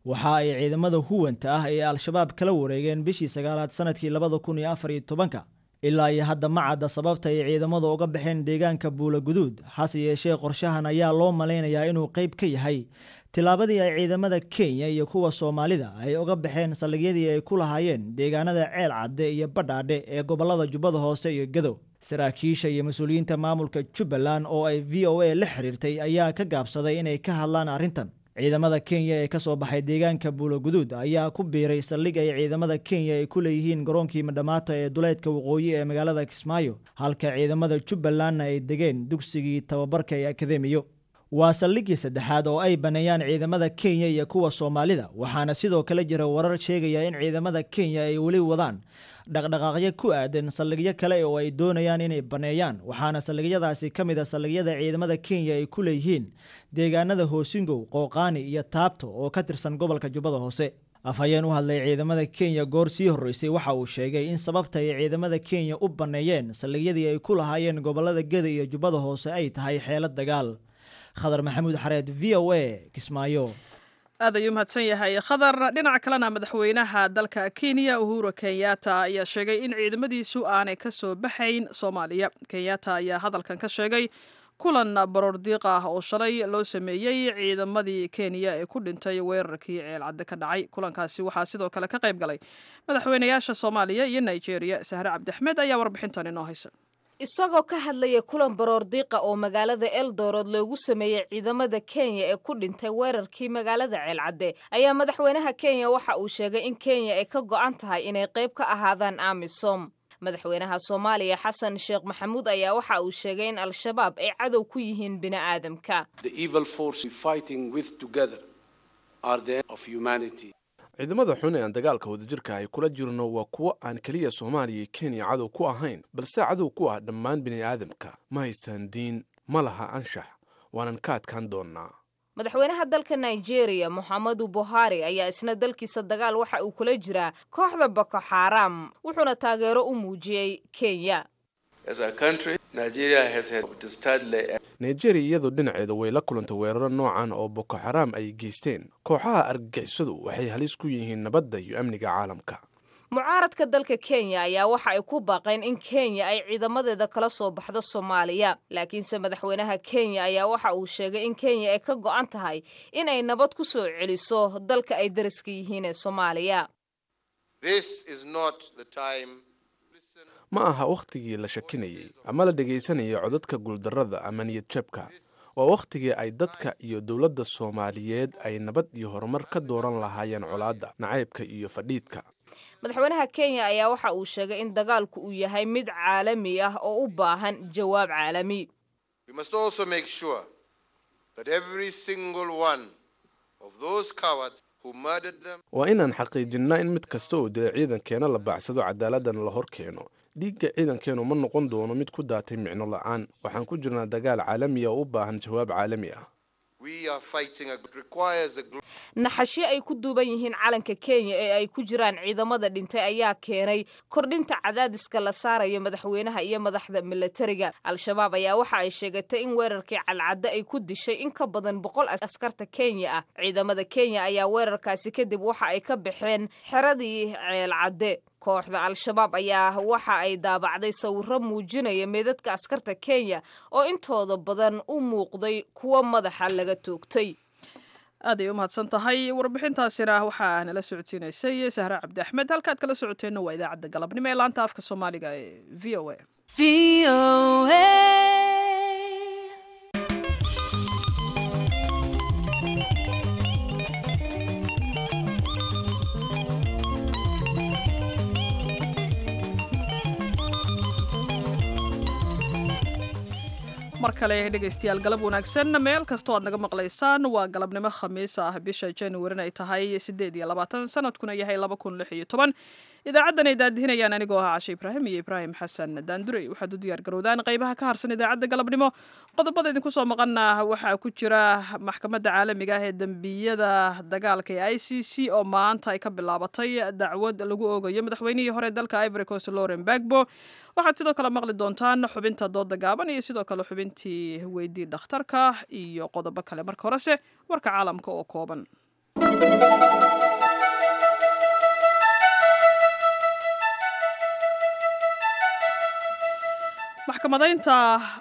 waxa ay ciidamada huwanta ah ee al-shabaab kala wareegeen bishii sagaalaad sanadkii labada kun iyo afar iyo tobanka ilaa iyo hadda ma cadda sababta ay ciidamada uga baxeen deegaanka buula guduud hase yeeshee qorshahan ayaa loo malaynayaa inuu qayb ka yahay tillaabadii ay ciidamada kenya iyo kuwa soomaalida ay uga baxeen saldhigyadii ay ku lahaayeen deegaanada ceel cadde iyo badhaadhe ee gobollada jubbada hoose iyo gadow saraakiisha iyo mas-uuliyiinta maamulka jubbaland oo ay v o a la xiriirtay ayaa ka gaabsaday inay ka hadlaan arrintan ciidamada kenya ee ka soo baxay deegaanka buulo guduud ayaa ku biiray saldhig ay ciidamada kenya ay ku leeyihiin garoonkii madhamaata ee duleedka waqooyi ee magaalada kismaayo halka ciidamada jubbalandna ay degeen dugsigii tababarka ee akademiyo waa saldhiggii saddexaad oo ay baneeyaan ciidamada kenya iyo kuwa soomaalida waxaana sidoo kale jira warar sheegaya in ciidamada kenya ay weli wadaan dhaqdhaqaaqyo ku aadan saldhigyo kale oo ay doonayaan inay baneeyaan waxaana saldhigyadaasi ka mid a saldhigyada ciidamada kenya ay ku leeyihiin deegaanada hoosingow qooqaani iyo taabto oo ka tirsan gobolka jubbada hoose afhayeen u hadlay ciidamada kenya goor sii horreysay waxa uu sheegay in sababta ay ciidamada kenya u baneeyeen saldhigyadii ay ku lahaayeen gobolada geda iyo jubbada hoose ay tahay xeelad dagaal khadar maxamuud xareed v o a kismaayo aad ayuu mahadsan yahay khadar dhinaca kalena madaxweynaha dalka kenya uhuru kenyatta ayaa sheegay in ciidamadiisu aanay ka soo baxayn soomaaliya kenyatta ayaa hadalkan ka sheegay kulan baroordiiq ah oo shalay loo sameeyey ciidamadii kenya ee ku dhintay weerarkii ceelcadde ka dhacay kulankaasi waxaa sidoo kale ka qayb galay madaxweynayaasha soomaaliya iyo nigeria sahre cabdixmed ayaa warbixintan inoo haysa isagoo ka hadlaya kulan baroordiiqa oo magaalada eldoorod loogu sameeyey ciidamada kenya ee ku dhintay weerarkii magaalada ceelcadde ayaa madaxweynaha kenya waxa uu sheegay in kenya ay ka go'an tahay inay qayb ka ahaadaan amisom madaxweynaha soomaaliya xasan sheekh maxamuud ayaa waxa uu sheegay in al-shabaab ay cadow ku yihiin bini'aadamka ciidamada xun ee aan dagaalka wadajirka ay kula jirno waa kuwo aan keliya soomaaliya iyo kenya cadow ku ahayn balse cadow ku ah dhammaan bini'aadamka ma haystaan diin ma laha anshax waanan ka adkaan doonnaa madaxweynaha dalka nigeria moxamedu buhari ayaa isna dalkiisa dagaal waxa uu kula jiraa kooxda boko xaram wuxuuna taageero u muujiyey kenya nigeria iyadoo dhinaceeda way la kulantay weeraro noocan oo boko xaraam ay geysteen kooxaha argagixisadu waxay halis ku yihiin nabadda iyo amniga caalamka mucaaradka dalka kenya ayaa waxa ay ku baaqeen in kenya ay ciidamadeeda kala soo baxdo soomaaliya laakiinse madaxweynaha kenya ayaa waxa uu sheegay in kenya ay ka go'an tahay in ay nabad ku soo celiso dalka ay dariska yihiin ee soomaaliya ma aha wakhtigii la shakinayey ama la dhegaysanayay codadka guuldarrada ama niyad jabka waa wakhtigii ay dadka iyo dowladda soomaaliyeed ay nabad iyo horumar ka dooran lahaayeen colaadda nacaybka iyo fadhiidka madaxweynaha kenya ayaa waxa uu sheegay in dagaalku uu yahay mid caalami ah oo u baahan jawaab caalami waa inaan xaqiijinnaa in mid kasta oo dila ciidankeena la baacsado cadaaladana la hor keeno dhiigga ciidankeenu ma noqon doono mid ku daatay micno la'aan waxaan ku jirnaa dagaal caalami ah oo u baahan jawaab caalami ah naxashyo ay ku duuban yihiin calanka kenya ee ay ku jiraan ciidamada dhintay ayaa keenay kordhinta cadaadiska la saarayo madaxweynaha iyo madaxda milatariga al-shabaab ayaa waxa ay sheegatay in weerarkii calcadde ay ku dishay in ka badan boqol askarta kenya ah ciidamada kenya ayaa weerarkaasi kadib waxa ay ka baxeen xeradii ceelcadde kooxda al-shabaab ayaa waxa ay daabacday sawiro muujinaya meedadka askarta kenya oo intooda badan u muuqday kuwo madaxa laga toogtay aad ay u mahadsan tahay warbixintaasina waxaa nala socodsiinaysay sahre cabdi axmed halkaad kala socoteenna waa idaacadda galabnimo ee laanta afka soomaaliga ee v o a mar kale dhegaystayaal galab wanaagsan meel kastoo aad naga maqlaysaan waa galabnimo khamiis ah bisha januarin ay tahay sideed iyo labaatan sanadkuna yahay laba kun lix iyo toban idaacaddan ay daadihinayaan anigoo ah cashe ibraahim iyo ibraahim xasan daandurey waxaad u diyaar garowdaan qaybaha ka harsan idaacadda galabnimo qodobada idinku soo maqana waxaa ku jira maxkamadda caalamiga ah ee dembiyada dagaalka ee i c c oo maanta ay ka bilaabatay dacwad lagu oogayo madaxweynihii hore dalka ivory coast loren bagbo waxaad sidoo kale maqli doontaan xubinta dooda gaaban iyo sidoo kale xubintii weydii dhakhtarka iyo qodobo kale marka horese warka caalamka oo kooban maxkamadaynta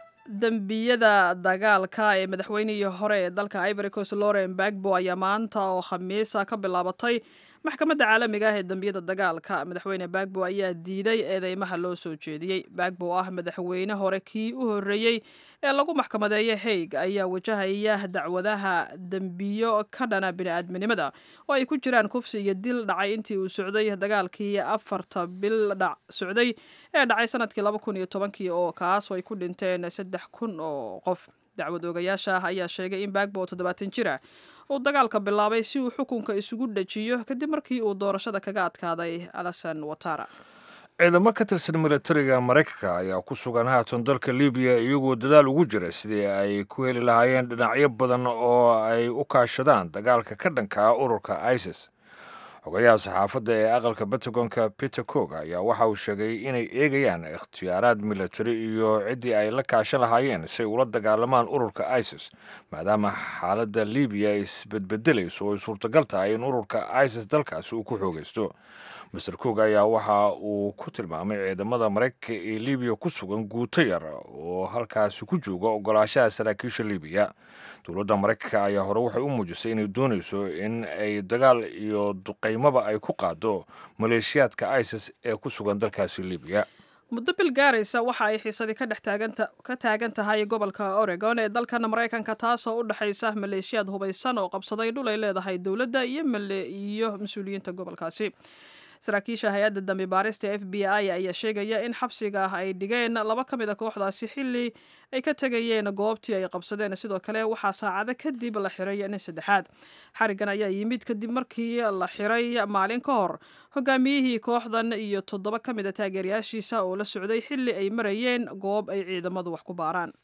dembiyada dagaalka ee madaxweynihii hore ee dalka ivory coast lauren bagbo ayaa maanta oo khamiisa ka bilaabatay maxkamadda caalamiga ah ee dembiyada dagaalka madaxweyne bagbo ayaa diiday eedeymaha loo soo jeediyey bagbo oo ah madaxweyne hore kii u horreeyey ee lagu maxkamadeeyo haig ayaa wajahaya dacwadaha dembiyo ka dhana bini-aadminimada oo ay ku jiraan kufsi iyo dil dhacay intii uu socday dagaalkii afarta bil dhac socday ee dhacay sanadkii laba kun iyo tobankii oo kaasoo ay ku dhinteen saddex kun oo qof dacwad oogayaasha ah ayaa sheegay in bagbo oo toddobaatan jir ah uu dagaalka bilaabay si uu xukunka isugu dhajiyo kadib markii uu doorashada kaga adkaaday alasan watara ciidamo ka tirsan milatariga maraykanka ayaa ku sugan haatan dalka libiya iyagoo dadaal ugu jira sidii ay ku heli lahaayeen dhinacyo badan oo ay u kaashadaan dagaalka ka dhanka ah ururka isis xogayaha saxaafadda ee aqalka batagonka peter cook ayaa waxa uu sheegay inay eegayaan ikhtiyaaraad milatari iyo ciddii ay la kaashan lahaayeen si ay ula dagaalamaan ururka isis maadaama xaaladda libiya ay isbedbedelayso oo ay suurtagal tahay in ururka isis dalkaasi uu ku xoogaysto master cook ayaa waxa uu ku tilmaamay ciidamada maraykanka ee libiya ku sugan guuto yar oo halkaasi ku jooga ogolaashaha saraakiisha libiya dowladda maraykanka ayaa hore waxay u muujisay inay doonayso in ay dagaal iyo duqaymaba ay ku qaado maleeshiyaadka isis ee ku sugan dalkaasi libiya muddo bil gaaraysa waxa ay xiisadii ka dhex ka taagan tahay gobolka oregon ee dalkan maraykanka taasoo u dhexaysa maleeshiyaad hubaysan oo qabsaday dhul ay leedahay dowladda iyo iyo mas-uuliyiinta gobolkaasi saraakiisha hay-adda dambi baarista f b i ayaa sheegaya in xabsiga ah ay dhigeen laba ka mid a kooxdaasi xilli ay ka tegayeen goobtii ay qabsadeen sidoo kale waxaa saacado kadib la xiray nin saddexaad xarigan ayaa yimid kadib markii la xiray maalin ka hor hogaamiyihii kooxdan iyo toddoba ka mid a taageerayaashiisa oo la socday xilli ay marayeen goob ay ciidamadu wax ku baaraan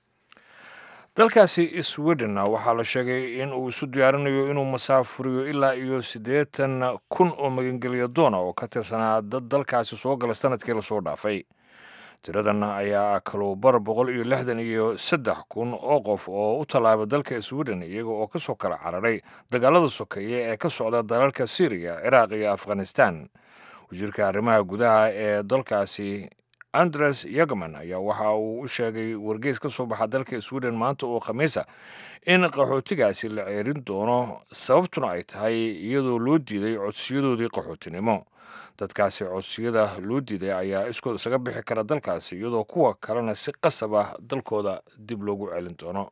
dalkaasi sweden waxaa la sheegay in uu isu diyaarinayo inuu masaafuriyo ilaa iyo siddeetan kun oo magangelya doona oo ka tirsanaa dad dalkaasi soo gala sanadkii lasoo dhaafay tiradan ayaa kaluubar boqol iyo lixdan iyo saddex kun oo qof oo u tallaaba dalka sweden iyaga oo ka soo kala cararay dagaalada sokeeye ee ka socda dalalka syriya ciraaq iyo afghanistan wasiirka arrimaha gudaha ee dalkaasi andres yagman ayaa waxa uu u sheegay wargeys ka soo baxa dalka sweden maanta oo khamiisa in qaxootigaasi la ceerin doono sababtuna ay tahay iyadoo loo diiday codsiyadoodii qaxootinimo dadkaasi codsiyada loo diiday ayaa iskood isaga bixi kara dalkaasi iyadoo kuwa kalena si qasab ah dalkooda dib loogu celin doono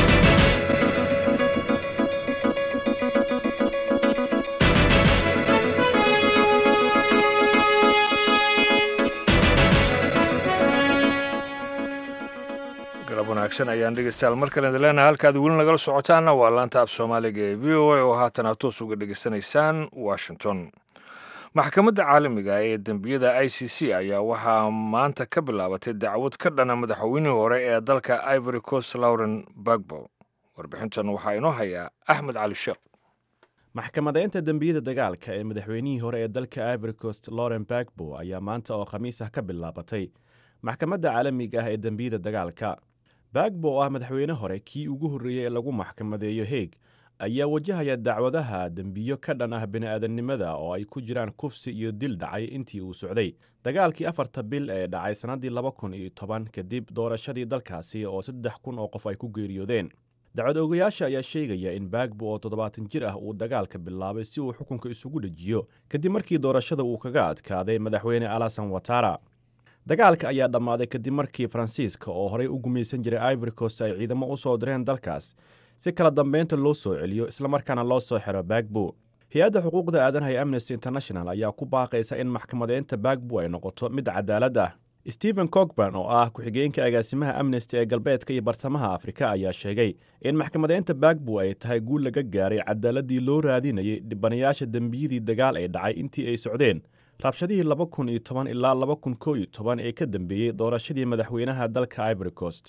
galab wanaagsan ayaan dhegeystayaal mar kale idinleenahay halkaad weli nagala socotaanna waa laanta af soomaaliga ee v o a oo haatan aad toos uga dhegeysanaysaan washington maxkamadda caalamiga ee dembiyada i c c ayaa waxaa maanta ka bilaabatay dacwad ka dhana madaxweynihii hore ee dalka ivory coast lauren bagbo warbixintan waxaa inoo hayaa axmed cali sheekh maxkamadeynta dembiyada dagaalka ee madaxweynihii hore ee dalka ivory coast lauren bagbo ayaa maanta oo khamiis ah ka bilaabatay maxkamadda caalamiga ah ee dembiyada dagaalka bagbo oo ah madaxweyne hore kii ugu horreeyey ee lagu maxkamadeeyo heeg ayaa wajahaya dacwadaha dembiyo ka dhan ah bini'aadannimada oo ay ku jiraan kufsi iyo dil dhacay intii uu socday dagaalkii afarta bil ee dhacay sannaddii laba kun iyo toban kadib doorashadii dalkaasi oo saddex kun oo qof ay ku geeriyoodeen dacwad oogayaasha ayaa sheegaya in bagbo oo toddobaatan jir ah uu dagaalka bilaabay si uu xukunka isugu dhejiyo kadib markii doorashada uu kaga adkaaday madaxweyne alasan watara dagaalka ayaa dhammaaday kadib markii faransiiska oo horey u gumaysan jiray ivory coast ay ciidamo u soo direen dalkaas si kala dambeynta loo soo celiyo islamarkaana loo soo xiro bagbo hay-adda xuquuqda aadanaha ee amnesty international ayaa ku baaqaysa in maxkamadeynta bagbo ay noqoto mid cadaalad ah stephen cogban oo ah ku-xigeenka agaasimaha amnesty ee galbeedka iyo barsamaha afrika ayaa sheegay in maxkamadeynta bagbo ay tahay guul laga gaaray cadaaladii loo raadinayay dhibanayaasha dembiyadii dagaal ay dhacay intii ay socdeen rabshadihii laba kun iyo toban ilaa laba kun koo iyo toban ee ka dambeeyey doorashadii madaxweynaha dalka ivory coast The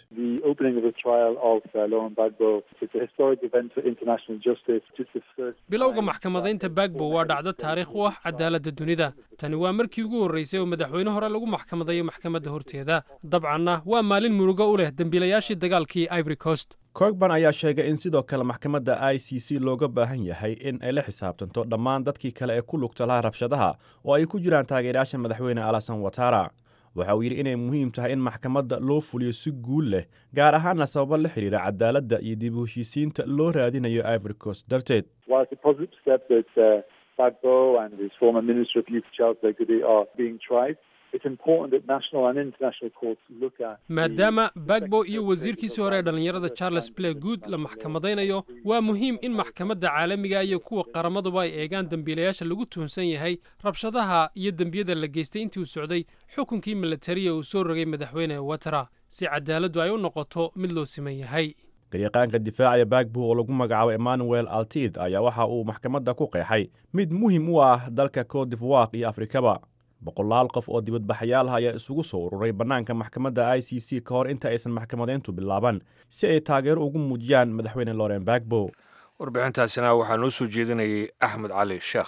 opening of the trial of uh, Lauren Bagbo. It's a historic event for international justice. It's the first bilowga maxkamadaynta bagbo waa dhacdo taariikh u ah cadaaladda dunida tani waa markii ugu horreysay oo madaxweyne hore lagu maxkamadayo maxkamadda horteeda dabcanna waa maalin murugo u leh dembiilayaashii dagaalkii ivory coast cogban ayaa sheegay in sidoo kale maxkamadda i c c looga baahan yahay in ay la xisaabtanto dhammaan dadkii kale ee ku lugta laha rabshadaha oo ay ku jiraan taageerayaasha madaxweyne alasan watara waxa uu yidhi inay muhiim tahay in maxkamadda loo fuliyo si guul leh gaar ahaana sababo la xidhiira cadaaladda iyo dib u heshiisiinta loo raadinayo ivory coast darteed While it's a positive step that uh, Bagbo and his former Minister of Youth Charles Begudi are being tried, it's important that national and international courts look at maadaama bagbo iyo wasiirkiisii hore ee dhallinyarada charles play good la maxkamadaynayo waa muhiim in maxkamadda caalamiga iyo kuwa qaramaduba ay eegaan dembiilayaasha lagu tuhunsan yahay rabshadaha iyo dembiyada la geystay intii uu socday xukunkii milatariya uu soo rogay madaxweyne watara si cadaaladdu ay u noqoto mid loo siman yahay garyaqaanka difaacaya bagbo oo lagu magacaabo emmanuel altid ayaa waxa uu maxkamadda ku qeexay mid muhiim u ah dalka cote divoire iyo afrikaba boqolaal qof oo dibadbaxayaal ah ayaa isugu soo ururay bannaanka maxkamadda i c c ka hor inta aysan maxkamadeyntu bilaaban si ay taageero ugu muujiyaan madaxweyne loren bagbo warbixintaasina waxaa noo soo jeedinayay axmed cali sheekh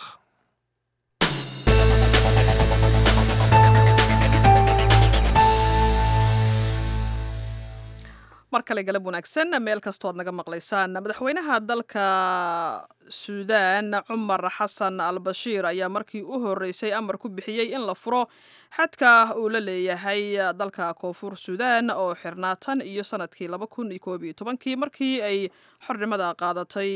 mar kale galab wanaagsan meel kastoo ad naga maqlaysaan madaxweynaha dalka suudaan cumar xasan al bashiir ayaa markii u horeysay amar ku bixiyey in la furo xadka uu la leeyahay dalka koonfur suudaan oo xirnaa tan iyo sanadkii laba kun iyo koob iyo tobankii markii ay xornimada qaadatay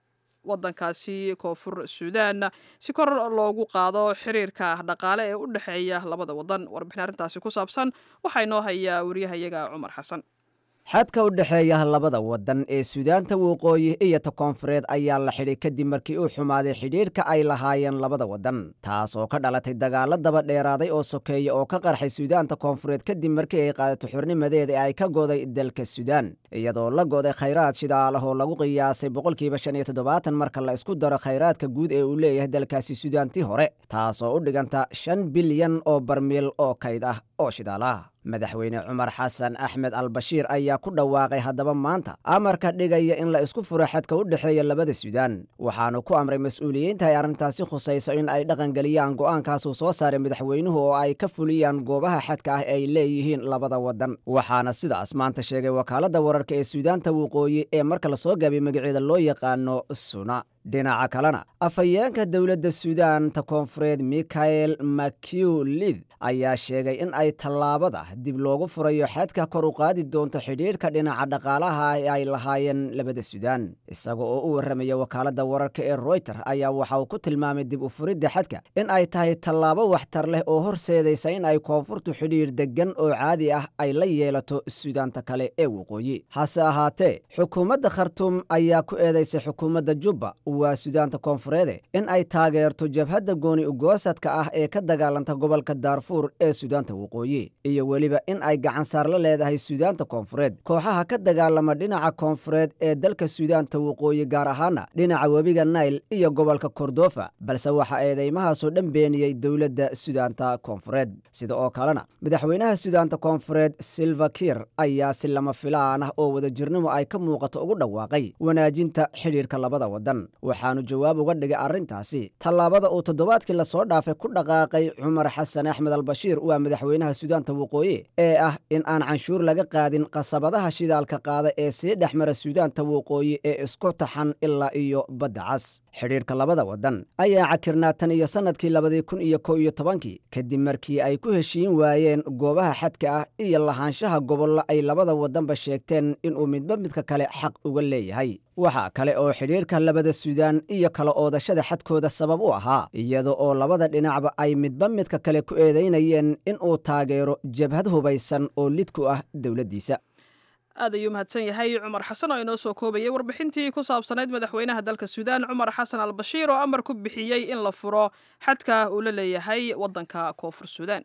wadankaasi koonfur suudaan si kor loogu qaado xiriirka dhaqaale ee u dhexeeya labada wadan warbixin arrintaasi ku saabsan waxaa inoo hayaa wariyahayaga cumar xasan xadka u dhexeeya labada waddan ee suudaanta waqooyi iyo ta koonfureed ayaa la xidhay kadib markii uu xumaaday xidhiidhka ay lahaayeen labada waddan taas oo ka dhalatay dagaalo daba dheeraaday oo sokeeya oo ka qarxay suudaanta koonfureed kadib markii ay qaadato xurnimadeeda ee ay ka goday dalka suudaan iyadoo la goday khayraad shidaalah oo lagu qiyaasay boqolkiiba shan iyo toddobaatan marka la isku daro khayraadka guud ee uu leeyahay dalkaasi suudaantii hore taas oo u dhiganta shan bilyan oo barmiil oo kayd ah oo shidaalaah madaxweyne cumar xasan axmed al bashiir ayaa ku dhawaaqay haddaba maanta amarka dhigaya in la isku furo xadka u dhexeeya labada suudaan waxaanu ku amray mas-uuliyiinta ay arrintaasi khusayso in ay dhaqangeliyaan go'aankaasuu soo saaray madaxweynuhu oo ay ka fuliyaan goobaha xadka ah ay leeyihiin labada waddan waxaana sidaas maanta sheegay wakaaladda wararka ee suudaanta waqooyi ee marka lasoo gaabay magaceeda loo yaqaano suna dhinaca kalena afhayeenka dowladda suudaanta koonfureed mikael makiulid ayaa sheegay in ay tallaabada dib loogu furayo xadka kor u qaadi doonto xidhiidhka dhinaca dhaqaalaha ee ay lahaayeen labada suudaan isaga oo u warramaya wakaaladda wararka ee royter ayaa waxa uu ku tilmaamay dib u furidda xadka in ay tahay tallaabo waxtar leh oo horseedaysa in ay koonfurtu xidhiidh deggan oo caadi ah ay la yeelato suudaanta kale ee waqooyi hase ahaatee xukuumadda khartuum ayaa ku eedaysay xukuumadda jubba waa suudaanta koonfureede in ay taageerto jabhadda gooni ugoosadka ah ee ka dagaalanta gobolka daarfuur ee suudaanta waqooyi iyo weliba in ay gacansaar la leedahay suudaanta koonfureed kooxaha ka dagaalama dhinaca koonfureed ee dalka suudaanta waqooyi gaar ahaana dhinaca webiga nail iyo gobolka kordofa balse waxaa eedeymahaasoo dhan beeniyey dowladda suudaanta koonfureed sida oo kalena madaxweynaha suudaanta koonfureed silva kiir ayaa si lama filaan ah oo wadajirnimo ay ka muuqato ugu dhawaaqay wanaajinta xidhiidhka labada waddan waxaanu jawaab uga dhigay arrintaasi tallaabada uu toddobaadkii lasoo dhaafay ku dhaqaaqay cumar xasan axmed albashiir waa madaxweynaha suudaanta waqooyi ee ah in aan canshuur laga qaadin qasabadaha shidaalka qaada ee sii dhex mara suudaanta waqooyi ee isku taxan ilaa iyo badda cas xidhiidhka labada waddan ayaa cakirnaa tan iyo sannadkii labadii kun iyo kow iyo tobankii kadib markii ay ku heshiin waayeen goobaha xadka ah iyo lahaanshaha gobollo ay labada waddanba sheegteen inuu midba midka kale xaq uga leeyahay waxaa kale oo xidhiidhka labada suudaan iyo kala oodashada xadkooda sabab u ahaa iyada oo labada dhinacba ay midba midka kale ku eedaynayeen inuu taageero jabhad hubaysan oo lid ku ah dowladdiisa aad ayuu mahadsan yahay cumar xasan oo inoo soo koobayay warbixintii ku saabsanayd madaxweynaha dalka suudaan cumar xasan al bashiir oo amar ku bixiyey in la furo xadka uu la leeyahay waddanka koonfur suudaan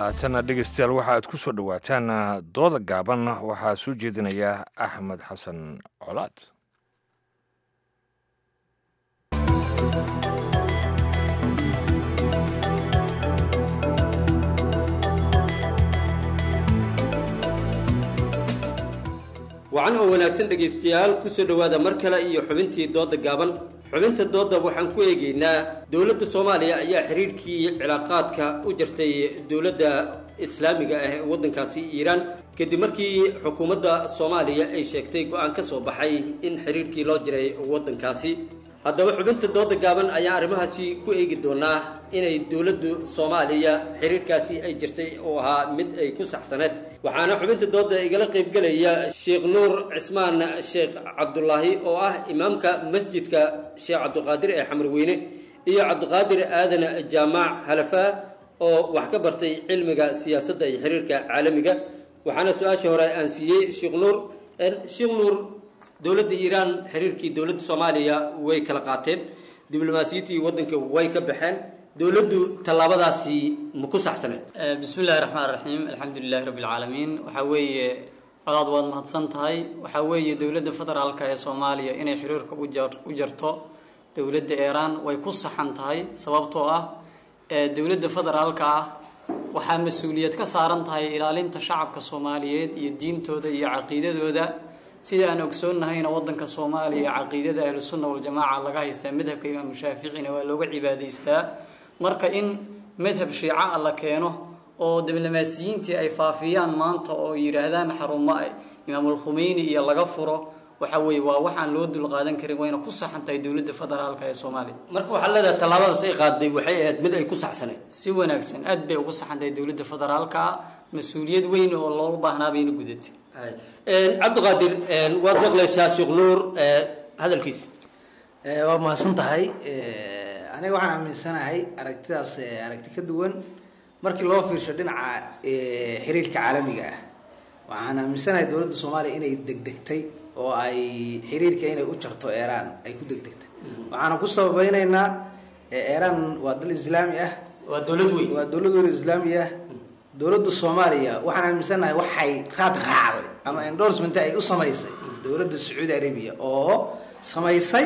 haatana dhegeystayaal waxa aad ku soo dhowaataan dooda gaaban waxaa soo jeedinaya axmed xasan colaad wacan oo wanaagsan dhegaystayaal kusoo dhowaada mar kale iyo xubintii dooda gaaban xubinta dooda waxaan ku eegaynaa dowladda soomaaliya ayaa xiriirkii cilaaqaadka u jirtay dowladda islaamiga ah ee waddankaasi iiraan kadib markii xukuumadda soomaaliya ay sheegtay go-aan ka soo baxay in xiriirkii loo jiray waddankaasi haddaba xubinta dooda gaaban ayaa arrimahaasi ku eegi doonaa inay dowladdu soomaaliya xiriirkaasi ay jirtay oo ahaa mid ay ku saxsaneed waxaana xubinta dooda igala qaybgelaya sheekh nuur cismaan sheekh cabdulaahi oo ah imaamka masjidka sheekh cabdiqaadir ee xamarweyne iyo cabdiqaadir aadan jaamaac halafaa oo wax ka bartay cilmiga siyaasadda iyo xiriirka caalamiga waxaana su-aashii hore aan siiyey sheekh nuur sheekh nuur dowladda iiraan xiriirkii dowladda soomaaliya way kala qaateen diblomaasiyiintii waddanka way ka baxeen dowladdu tallaabadaasi ma ku saxsaneed bismi illaahi raxmaan raxiim alxamdu lilahi rabbi alcaalamiin waxaa weeye codaad waad mahadsan tahay waxaa weeye dowladda federaalka ee soomaaliya inay xiriirka u jarto dowladda iiraan way ku saxan tahay sababtoo ah dowladda federaalka ah waxaa mas-uuliyad ka saaran tahay ilaalinta shacabka soomaaliyeed iyo diintooda iyo caqiidadooda sida aan ogsoonnahayna waddanka soomaaliya caqiidada ahlusunna waljamaaca laga haystaa madhabka imaamu shaaficina waa looga cibaadaystaa marka in madhab shiica a la keeno oo diblomaasiyiintii ay faafiyaan maanta oo yidhaahdaan xarumo imaamul khumeyni iyo laga furo waxa weeye waa waxaan loo dulqaadan karin wayna ku saxan tahay dowladda federaalka ee soomaaliya marka waxaa leedahay tallaabadaas ay qaaday waxay ahayd mid ay ku saxsaneyd si wanaagsan aad bay ugu saxan tahay dowladda federaalka ah mas-uuliyad weyn oo looga baahnaa bayna gudatay cabdiqaadir waad maqlaysaa sheekh nuur hadalkiisa waa mahadsan tahay aniga waxaan aaminsanahay aragtidaas aragti ka duwan markii loo fiirsho dhinaca xiriirka caalamiga ah waxaan aaminsanahay dowladda soomaaliya inay degdegtay oo ay xiriirka inay u jarto iiraan ay ku degdegtay waxaana ku sababeyneynaa iiraan waa dal islaami ah waa dowlad weyn waa dowlad weyn islaami ah dowladda soomaaliya waxaan aaminsanahay waxay raad raacday ama endorsement ay u samaysay dowladda sacuudi arabia oo samaysay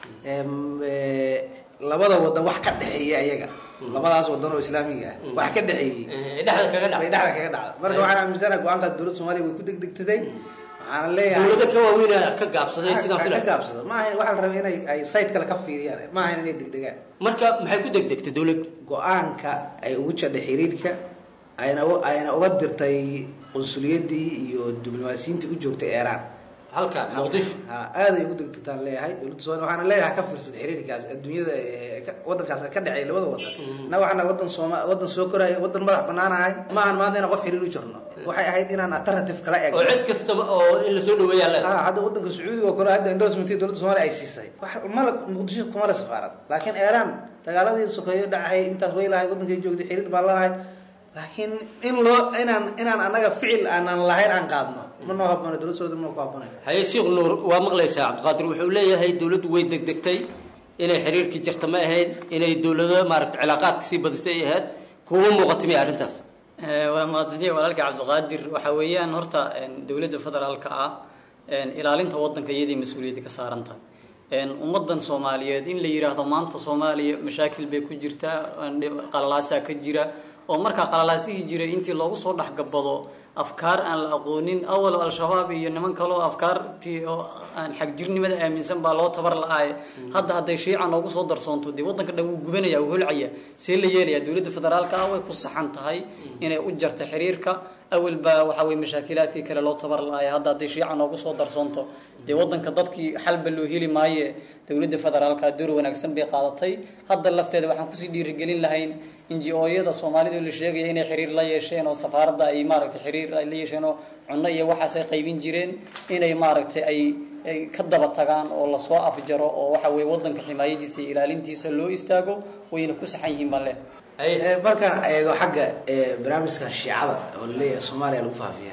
labada wadan wax ka dhexeeya ayaga labadaas wadan oo islaamiga ah wax ka dhexeeyey dhexda kaga dhacday bay dhexda kaga dhacday marka waxaan aaminsanahay go-aankaas dowladda soomaaliya way ku degdegtaday waxaana leeyahay dowlado ka waaweyn ka gaabsaday sidaan ka filay gaabsada ma ahayn waxaa la rabay inay ay site kale ka fiiriyaan ma ahayn inay degdegaan marka maxay ku degdegtay dowladdu go-aanka ay ugu jadhay xiriirka ayna ayna uga dirtay qunsuliyadii iyo diblomaasiyiintii u joogtay iiraan halka muqdisho ha aaday ugu degdegtaan leeyahay dowladda soomaaliya waxaana leeyahay ka fiirsad xiriirkaas adduunyada wadankaas ka dhexeeya labada wadan na waxaana wadan sooma wadan soo koraya wadan madax banaan ahay ma ahan maanta inaan qof xiriir u jarno waxay ahayd inaan alternative kala eegno oo cid kastaba oo in lasoo dhaweeyaa leedahay ha hadda wadanka sacuudiga oo kale hadda endorsement dowladda soomaaliya ay siisay wax mala muqdisho kuma le safaarad laakiin iiraan dagaaladii sokeeyo dhacay intaas way lahay wadankay joogtay xiriir baan lalahay laakiin in loo inaan inaan annaga ficil aanan lahayn aan qaadno ma noo haboono dowladda soomaaliya ma ku haboonayo haye sheekh nuur waa maqlaysaa cabdiqaadir wuxuu leeyahay dowladdu way degdegtay inay xiriirkii jirta ma ahayn inay dowlado maaragta cilaaqaadka sii badisay ay ahayd kuma muuqata miya arrintaas waa mahadsantiya walaalka cabdiqaadir waxa weeyaan horta dowladda federaalka ah ilaalinta wadanka iyadii mas-uuliyadda ka saaran tahay ummadan soomaaliyeed in la yidhaahdo maanta soomaaliya mashaakil bay ku jirtaa qalalaasaa ka jira oo markaa qalalaasihii jiray intii loogu soo dhexgabado afkaar aan la aqoonin awal al-shabaab iyo niman kaleo afkaartii oo aan xagjirnimada aaminsan baa loo tabar la-aaye hadda hadday shiica noogu soo darsoonto dee waddanka dhan wuu gubanaya wuu holcaya see la yeelaya dowladda federaalka ah way ku saxan tahay inay u jarta xiriirka awal baa waxaa weye mashaakilaadkii kale loo tabar la-aaya hadda hadday shiica noogu soo darsoonto dee waddanka dadkii xalba loo heli maaye dowladda federaalka door wanaagsan bay qaadatay hadda lafteeda waxaan kusii dhiirigelin lahayn inji-ooyada soomaalida la sheegaya inay xiriir la yeesheen oo safaaradda ay maaragtay xiriir ay la yeesheen oo cunno iyo waxaas ay qaybin jireen inay maaragtay ay ay ka daba tagaan oo lasoo afjaro oo waxa weye waddanka ximaayadiisa iyo ilaalintiisa loo istaago wayna ku saxan yihiin baan leh markaan eego xagga barnaamijka shiicada oo laleeyahay soomaaliya lagu faafiya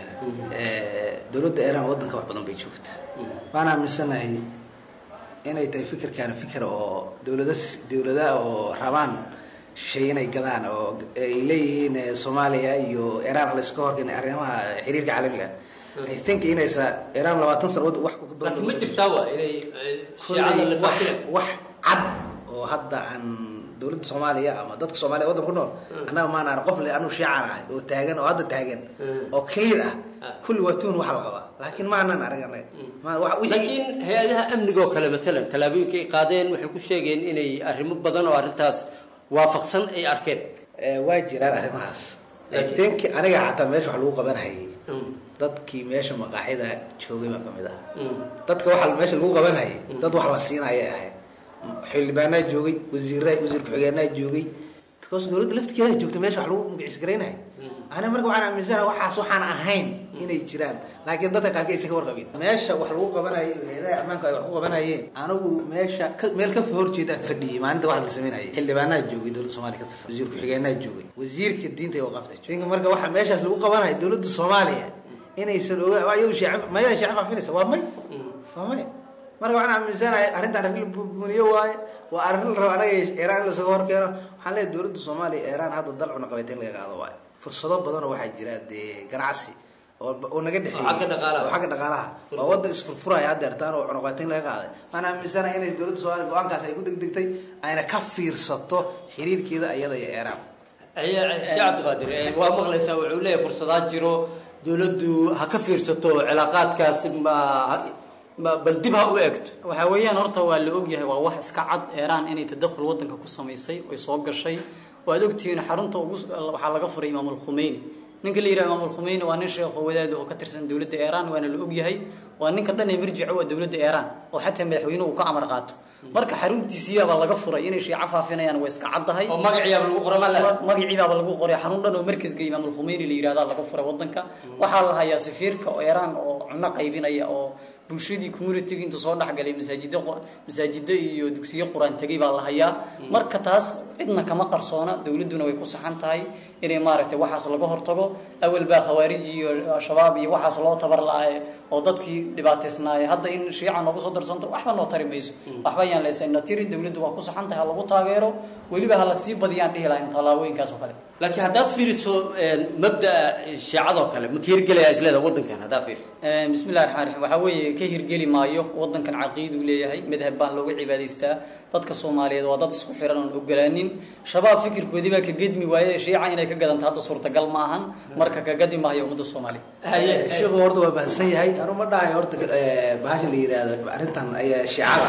dowladda iiraan waddanka wax badan bay joogta waan aaminsanahay inay tahay fikirkaana fikir oo dowlada dowladaha oo rabaan shisheeye inay gadaan oo ay leeyihiin eh, soomaaliya iyo iiraan layska horkeena arrimaha xiriirka caalamiga i think inaysa iiraan labaatan sano wad- wax ku badan laakiin ma jirtaa waa inay eh, shiicada la Kolley wax faafinayo wax cad oo hadda aan dowladda soomaaliya ama dadka soomaaliya waddan ku nool annaga maan arag qof le anuu shiican ahay oo taagan oo hadda taagan oo clear ah kulli waa tuun waxa la qabaa laakiin ma aanan arag annaga Ma- wax- wixii- laakiin hay-adaha amnigoo kale matalan tallaabooyinka ay qaadeen waxay ku sheegeen inay arrimo badan oo arrintaas waafaqsan ay arkeen Eh, waa jiraan arrimahaas i think aniga xataa meesha wax lagu qabanayay dadkii meesha maqaaxida joogay baa kamid ah dadka waxa meesha lagu qabanayay dad wax la siinaya ahay xildhibaanaa joogay wasiira wasiir ku-xigeenaa joogay because dowladda laftigeeda joogta meesha wax lagu magaciis garaynaya ani marka waxaan aaminsanahay waxaas waxaan ahayn inay jiraan laakiin dadka qaarka aysan ka warqabin meesha wax lagu qabanayo hay-adaha ammaanka ay wax ku qabanayeen anigu meesha ka- meel ka horjeedaan fadhiyay maalinta wax la sameynayay xildhibaanaa joogay dowladda soomaaliya ka tirsan wasiir ku-xigeenaa joogay wasiirka diinta oo qabta dinka marka waxa meeshaas lagu qabanayo dowladda soomaaliya inaysan oga ayagu sheecab mayada sheecab faafinaysa waa may waa may marka waxaan aaminsanahay arrintan arrin la buuniyo waaye waa arrin la rabo anaga iiraan in lasaga horkeeno waxaan leeyahay dowladda soomaaliya iiraan hadda dal cunaqabeeta in laga qaado waaye fursado badanoo waxaa jira dee ganacsi oo oo naga dhexeeyey Oo xagga dhaqaalaha. oo xagga dhaqaalaha waa waddan isfurfuraya haddeertaan oo cunaqabeeta in laga qaaday waxaan aaminsanahay inay dowladda soomaaliya go-aankaas ay ku degdegtay ayna ka fiirsato xiriirkeeda iyada iyo iiraan sheekh cabdiqaadir eh, waa maqlaysaa wuxuu leeyahay fursadaa jiro dowladdu ha ka fiirsato cilaaqaadkaasi ma ma bal dib ha u eegto waxaa weeyaan horta waa la ogyahay waa wax iska cad eeraan inay tadakhul wadanka ku samaysay oy soo gashay waad ogtihiin xarunta ugu waxaa laga furay imaam alkhumeyni ninka la yidhaha imaam alkhumeyni waa nin sheekho wadaad oo ka tirsan dowladda eeraan waana la ogyahay waa ninka dhan ee marjica waa dowladda eeraan oo xataa madaxweynuhu uu ka amar qaato marka xaruntiisiyaabaa laga furay inay shiico faafinayaan waa iska caddahay oo magaciyaaba lagu qoray ma le magaciibaaba lagu qoray xarun dhan oo markaska imaam alkhumeyni la yidhahdaa laga furay wadanka waxaa la hayaa safiirka oo eeraan oo cunno qaybinaya oo bulshadii communitiga intuu soo dhexgalay masaajida masaajida iyo dugsiyo qur-aan tegay baa la hayaa marka taas cidna kama qarsoona dowladduna way ku saxan tahay inay maaragtay waxaas laga hortago awal baa khawaarij iyo shabaab iyo waxaas loo tabar la-aaye oo dadkii dhibaataysnaaye hadda in shiica noogu soo darsanto waxba noo tari mayso waxba yaan leysayna tiri dowladdu waa ku saxan tahay ha lagu taageero weliba ha la sii badiyaan dhihi lahayn tallaabooyinkaas oo kale laakiin haddaad fiiriso mabda'a shiicadoo kale ma ka hirgelaya isleeda waddankan haddaad fiiriso bismi illahi raxmaan raxiim waxaa weeye ka hirgeli maayo wadankan caqiiduu leeyahay madhab baan looga cibaadaystaa dadka soomaaliyeed waa dad isku xiran oon ogolaanin shabaab fikirkoodii baa ka gedmi waaye shiica inay ka gadanta hadda suurtagal ma ahan marka ka gadi maayo ummadda soomaaliya sheekhu horta waa bahansan yahay anu ma dhahayo horta eh, bahasha la yidhaahdo arrintan ayaa shiicada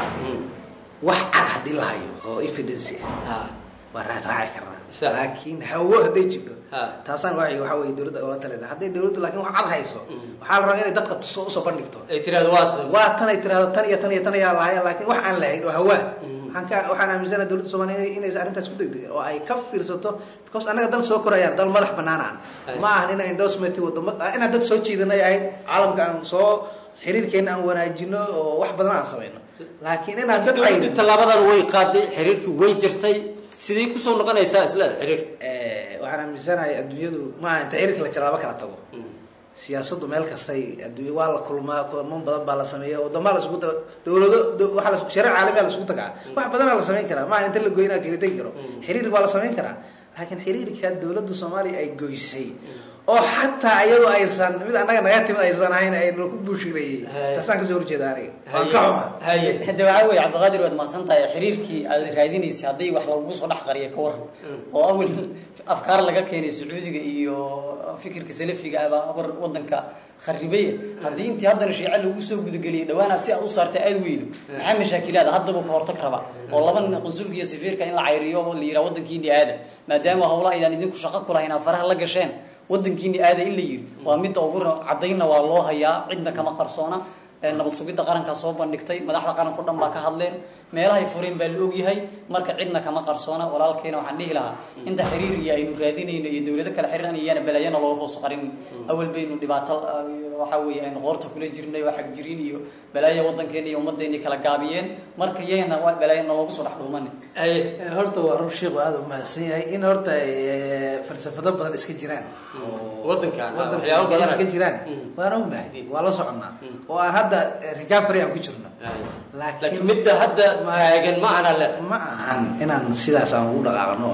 wax cad haddii la hayo oo evidence ah waa raad raaci karnaa laakiin hawo hadday jidho taasaan wa waxa weye dowladda ola talina hadday dowladdu laakiin wax cad hayso waxaa la rabaa inay dadka tuso usoo bandhigto ay tirahdo waa waa tan ay tirahdo tan iyo tan iyo tan ayaa lahaya laakiin wax aan lahayn oo hawaa waxaan ka waxaan aaminsanahay dowladda soomaaliya inay- inaysan arrintaas ku degdegin oo ay ka fiirsato because annaga dal soo korayaan dal madax bannaan aan ma ahan ina endorsement wadamo inaan dad soo jiidanay ahayd caalamka aan soo xiriirkeena aan wanaajino oo wax badan aan samayno laakiin inaan dad ay dowladdu tallaabadan way qaaday xiriirkii way jirtay siday kusoo noqonaysaa isleeda xiriir Eh, waxaan aaminsanahay adduunyadu maaha inta xiriirka la jaraaba kala tago siyaasaddu meel kastay adduunya waa la kulmaa kulamo badan baa la sameeya wadama la isugu taga dowlado do- waxaa la shareec caalamiya la isugu tagaa wax badanaa la samayn karaa maaha inta la goynaa kala tegi karo xiriir baa la samayn karaa laakiin xiriirka dowladda soomaaliya ay goysay oo xataa iyadoo aysan mid annaga naga timid aysan ahayn aynu ku buushireeyey taasaan kasoo horjeeda aniga waan ka xumaa hade waxaa weeye cabdiqaadir waad mahadsan tahay xiriirkii aad raadinaysay hadday wax lagugu soo dhex qariya ka waran oo awal afkaar laga keenay sacuudiga iyo fikirka salafiga abaa war wadanka kharibaya haddii intii haddana shiice lagu soo gudageliyay dhawaanaad si aad u saartay aad weydo maxaa mashaakilaada haddaba ka hortag raba oo laba nin qunsulka iyo safiirka in la cayriyo oo la yidhaha wadankiini aada maadaama howlaha aydaan idinku shaqo ku lahayn aad faraha la gasheen wadankiini aada in la yiri waa midda ugu caddaynna waa loo hayaa cidna kama qarsoona ee nabad sugidda qarankaa soo bandhigtay madaxda qaranka o dhan baa ka hadleen meelahay fureen baa la ogyahay marka cidna kama qarsoona walaalkeena waxaan dhihi lahaa inta xiriir iyo aynu raadinayno iyo dowlado kale xiriiran iyana balaayana looga hoos qarin awal baynu dhibaato uh, waxaa weeye aynu qoorta kula jirnay oo xag jirin iyo balaayo wadankeena iyo ummaddeeni kala gaabiyeen marka iyagana waa balaayana loogu soo dhex dhuumanin horta waa rur sheekhu aada u mahadsan yahay in horta eh, falsafado badan iska jiraan wadankan Wadanka waxyaabo badan iska jiraan waan ognahay waa la soconnaa oo aan hadda eh, recovery aan ku jirno laakiin midda hadda taagan ma ahana le ma ahan inaan sidaas aan ugu dhaqaaqno oo aan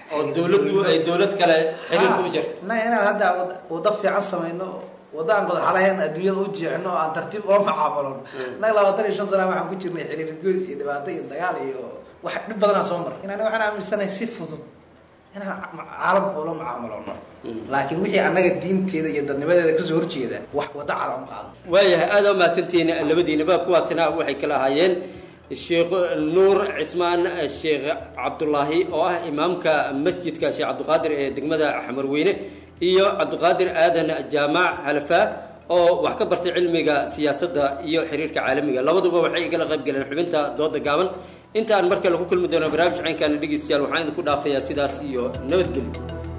oo dowladdu ay dowlad kale xiriirka u jirto innaga inaan hadda wad- waddo fiican samayno waddo aan qodax lahayn adduunyada u jeexno oo aan tartiib ula macaamulon innaga labaatan iyo shan sana waxaan ku jirnay xiriir goys iyo dhibaato iyo dagaal iyo wax dhib badanaa soo mar inaan waxaan aaminsanahay si fudud inaan caalamka ula macaamulno laakiin wixii annaga diinteeda iyo dadnimadeeda kasoo horjeeda wax waddo caalam qaadno waayahay aada u mahadsantihiin labadiinaba kuwaasina waxay kala ahaayeen sheekh nuur cismaan sheekh cabdulaahi oo ah imaamka masjidka sheekh cabdiqaadir ee degmada xamarweyne iyo cabdiqaadir aadan jaamac halafaa oo wax ka bartay cilmiga siyaasadda iyo xiriirka caalamiga labaduba waxay igala qayb galeen xubinta dooda gaaban intaan mar kale ku kulmi doono barnaamij caynkaana dhegeystayaal waxaan idinku dhaafayaa sidaas iyo nabadgelyo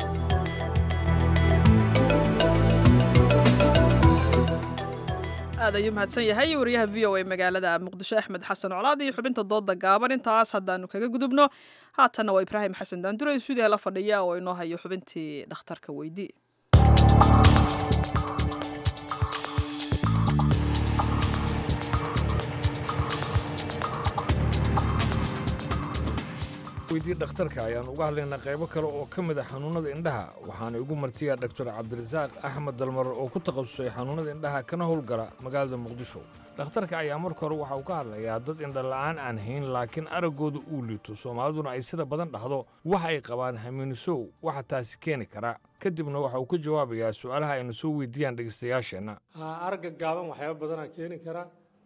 aad ayuu mahadsan yahay wariyaha v o a magaalada muqdisho axmed xasan colaad iyo xubinta dooda gaaban intaas haddaanu kaga gudubno haatanna waa ibraahim xasan daandure stuudiyaha la fadhiya oo inoo hayo xubintii dhakhtarka weydii weydii dhakhtarka ayaan uga hadlaynaa qaybo kale oo ka mid a xanuunnada indhaha waxaana igu martiyaa dhaktar cabdirasaaq axmed dalmar oo ku takhasusay xanuunnada indhaha kana howlgala magaalada muqdisho dhakhtarka ayaa marka hore waxa uu ka hadlayaa dad indhala'aan aan hayn laakiin araggooda uu liito soomaaliduna ay sida badan dhahdo waxa ay qabaan hamiinisow waxa taasi keeni kara kadibna waxa uu ka jawaabayaa su'aalaha aynu soo weydiiyaan dhegaystayaasheenna aragga gaaban waxyaaba badanaa keeni kara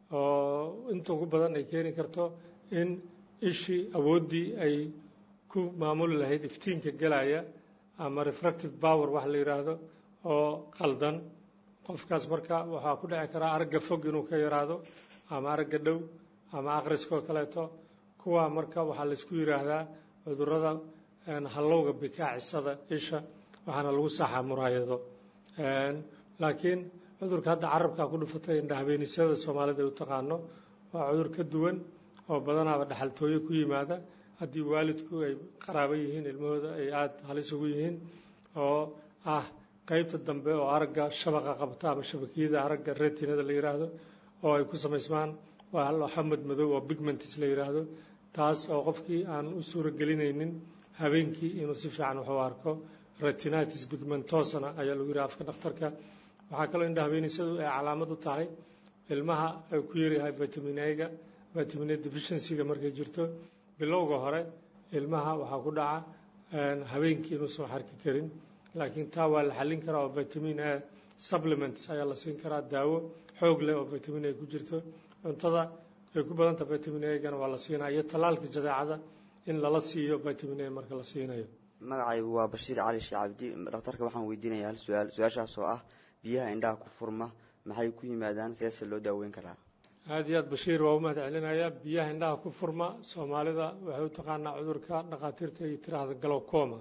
oo inta ugu badan ay keeni karto in ishii awooddii ay ku maamuli lahayd iftiinka gelaya ama refractive power wax la yidhaahdo oo qaldan qofkaas marka waxaa ku dhici karaa aragga fog inuu ka yaraado ama aragga dhow ama akhriskoo kaleeto kuwa marka waxaa laysku yidhaahdaa cudurrada hallowga bikaacisada isha waxaana lagu saxaa muraayado laakiin cudurka hadda carabkaa ku dhufatay indhahabeenisada soomaalida ay u taqaano waa cudur ka duwan oo badanaaba dhaxaltooyo ku yimaada haddii waalidku ay qaraabo yihiin ilmahooda ay aada halis ugu yihiin oo ah qaybta dambe oo aragga shabaqa qabta ama shabakiyada aragga retinada la yidhaahdo oo ay ku samaysmaan waa hal xamad madow oo bigmentis la yidhaahdo taas oo qofkii aan u suuro gelinaynin habeenkii inuu si fiican wax u arko retinitis pigmentosana ayaa lagu yidhaha afka dhakhtarka waxaa kaloo indha habeenisadu ay calaamad u tahay ilmaha ay ku yaryahay vitamin a-ga vitamin a deficiency-ga markay jirto bilowga hore ilmaha waxaa ku dhaca habeenkii inuusan xarki karin laakiin taa waa la xallin karaa oo vitamin a supplements ayaa la siin karaa daawo xoog leh oo vitamin a ku jirto cuntada ay ku badanta vitamin a-gana waa la siinaa iyo tallaalka jadeecada in lala siiyo vitamin a marka la siinayo magacaygu waa bashiir cali shee cabdi dhakhtarka waxaan weydiinayaa hal su-aal su-aashaas oo ah biyaha indhaha ku furma maxay ku yimaadaan seese loo daaweyn karaa aada iyo aad bashiir waa u mahad celinayaa biyaha indhaha ku furma soomaalida waxay u taqaanaa cudurka dhakhaatiirta ay tiraahda galowcoma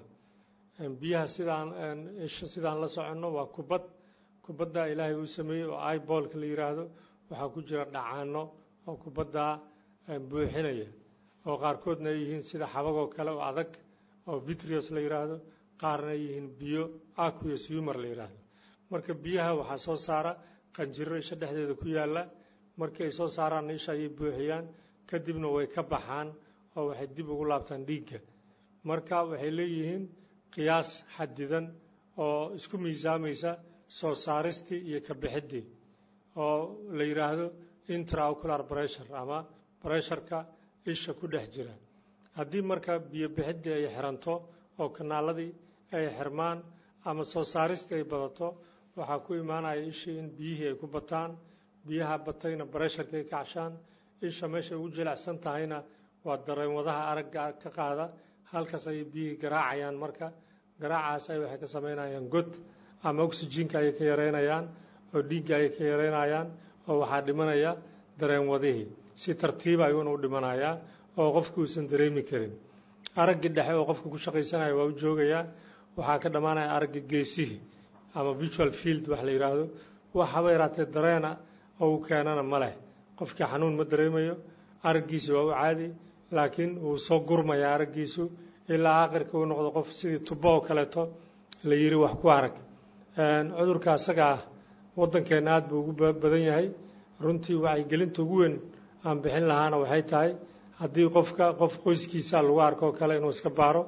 biyaha sidaan isha sidaan la soconno waa kubad kubadda ilaahay uu sameeyey oo ibolka la yidhaahdo waxaa ku jira dhacaano oo kubaddaa buuxinaya oo qaarkoodna ay yihiin sida xabagoo kale oo adag oo vitrios la yidhaahdo qaarna ay yihiin biyo aqueous humor la yidhaahdo marka biyaha waxaa soo saara qanjiro isha dhexdeeda ku yaalla markii ay soo saaraan isha ayay buuxiyaan kadibna way ka baxaan oo waxay dib ugu laabtaan dhiigga marka waxay leeyihiin qiyaas xadidan oo isku miisaamaysa soo saaristii iyo ka bixiddii oo la yidhaahdo intraocular pressure ama bresharka isha ku dhex jira haddii marka biyo bixiddii ay xiranto oo kanaaladii ay xirmaan ama soo saaristii ay badato waxaa ku imaanaya ishii in biyihii ay ku bataan biyaha batayna baresharka ay kacshaan isha meeshay ugu jilicsan tahayna waa dareenwadaha aragga ka qaada halkaas ayay biyihii garaacayaan marka garaacaas ay waxay ka samaynayaan god ama oxyjiinka ayay ka yareynayaan oo dhiigga ayay ka yareynayaan oo waxaa dhimanaya dareenwadihii si tartiiba ayuuna u dhimanayaa oo qofku uusan dareemi karin araggii dhexe oo qofka ku shaqaysanaya waa u joogayaa waxaa ka dhammaanaya aragga geesihii ama visual field wax la yidhaahdo waxaba yaraatee dareena oo uu keenana ma leh qofkii xanuun ma dareemayo araggiisi waa u caadi laakiin wuu soo gurmayaa araggiisu ilaa aakhirka uu noqdo qof sidii tubo oo kaleeto la yidhi wax ku arag cudurka asaga ah waddankeenna aad buu ugu badan yahay runtii wacyigelinta ugu weyn aan bixin lahaana waxay tahay haddii qofka qof qoyskiisa lagu arko oo kale inuu iska baaro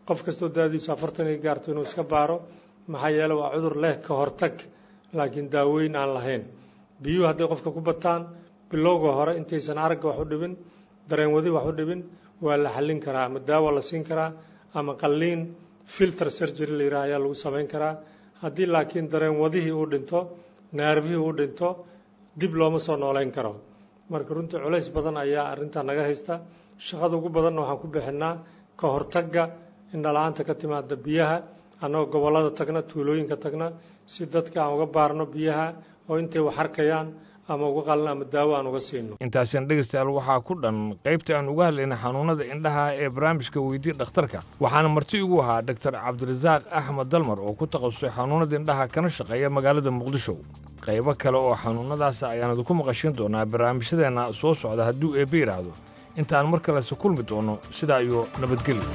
qof kastoo daadiisu afartan ay gaarto inuu iska baaro maxaa yeele waa cudur leh ka hortag laakiin daaweyn aan lahayn biyuhu hadday qofka ku bataan bilowga hore intaysan aragga wax u dhibin dareen wadi wax u dhibin waa la xallin karaa ama daawa la siin karaa ama qalliin filter surgery la yidhaha ayaa lagu samayn karaa haddii laakiin dareen wadihii uu dhinto naarfihii uu dhinto dib looma soo nooleyn karo marka runtii culays badan ayaa arrintaa naga haysta shaqada ugu badanna waxaan ku bixinaa ka hortagga indhala-aanta ka timaada biyaha annagoo gobollada tagna tuulooyinka tagna si dadka aan uga baarno biyaha oo intay wax arkayaan ama uga qalin ama daawo aan uga siino intaasina dhegaystayaal waxaa ku dhan qaybta aan uga hadlaynay xanuunada indhaha ee barnaamijka weydii dhakhtarka waxaana marti igu ahaa doktor cabdirasaaq axmed dalmar oo ku takhasusay xanuunada indhaha kana shaqeeya magaalada muqdisho qaybo kale oo xanuunadaas ayaan idinku maqashin doonaa barnaamijyadeenna soo socda hadduu eebbe yidhaahdo intaan mar kalese kulmi doono sidaa iyo nabadgelyo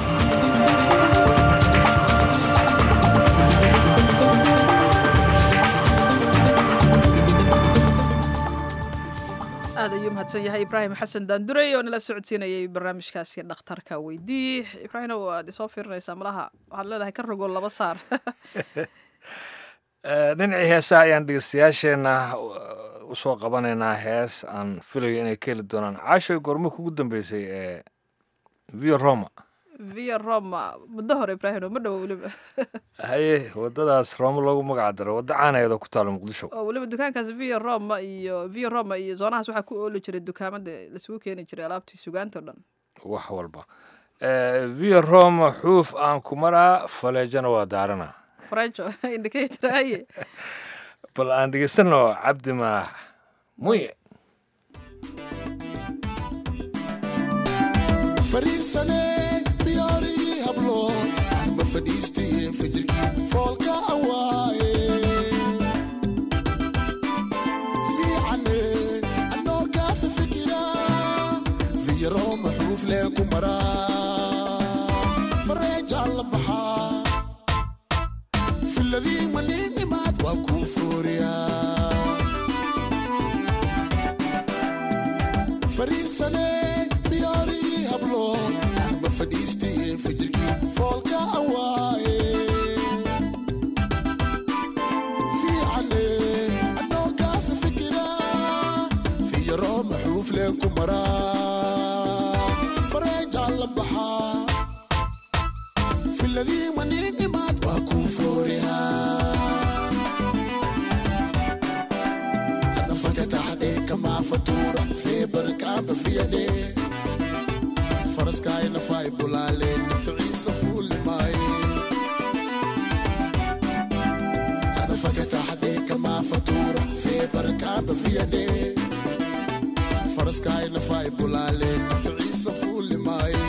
aad ayuu mahadsan yahay ibraahim xasan daandurey oo nala socodsiinayay barnaamijkaasi dhakhtarka weydii ibraahim waad isoo fiirinaysaa malaha waxaad leedahay ka rogo laba saar dhinacii heesaha ayaan dhegeystayaasheenna usoo qabanaynaa hees aan filayo inay ka heli doonaan caashay gormo kugu dambeysay ee via roma via roma muddo hore ibraahim ma dhowo weliba haye waddadaas roma loogu magac daro waddo caanaheeda ku taalo muqdisho oo weliba dukaankaas via roma iyo via roma iyo zoonahaas waxaa ku ooli jiray dukaamada lasugu keeni jiray alaabtii sugaanta o dhan wax walba via roma xuuf aan ku maraa faleejana waa daarana frejo indicator haye bal aan dhegeysano cabdi maax muye fariisane diyaarigii hablood anma fadhiistaye fajirkii foolka awaaye fiicane anoo kaafa fikira fiyaro maxuuf lee ku maraa fareejaan la baxaa filadii maniinimaad waa kuu fooriyaa fariisane diyaarigii hablood anma fadhiistaye fajirkii foolka awaaye fiicane anoo kaafa fikira fiyaro maxuuf lee ku maraa fareejaan la baxaa filadii maniinimaad waa kuu fooriyaa anafakataxadhe kamaa fatuura feebarkaaba fiyadhe faraskaay nafaay bulaaleen naficiisa fuulimaaye anafakataxadhe kamaa fatuura feebarkaaba fiyadhe faraskaay nafaay bulaaleen naficiisa fuulimaaye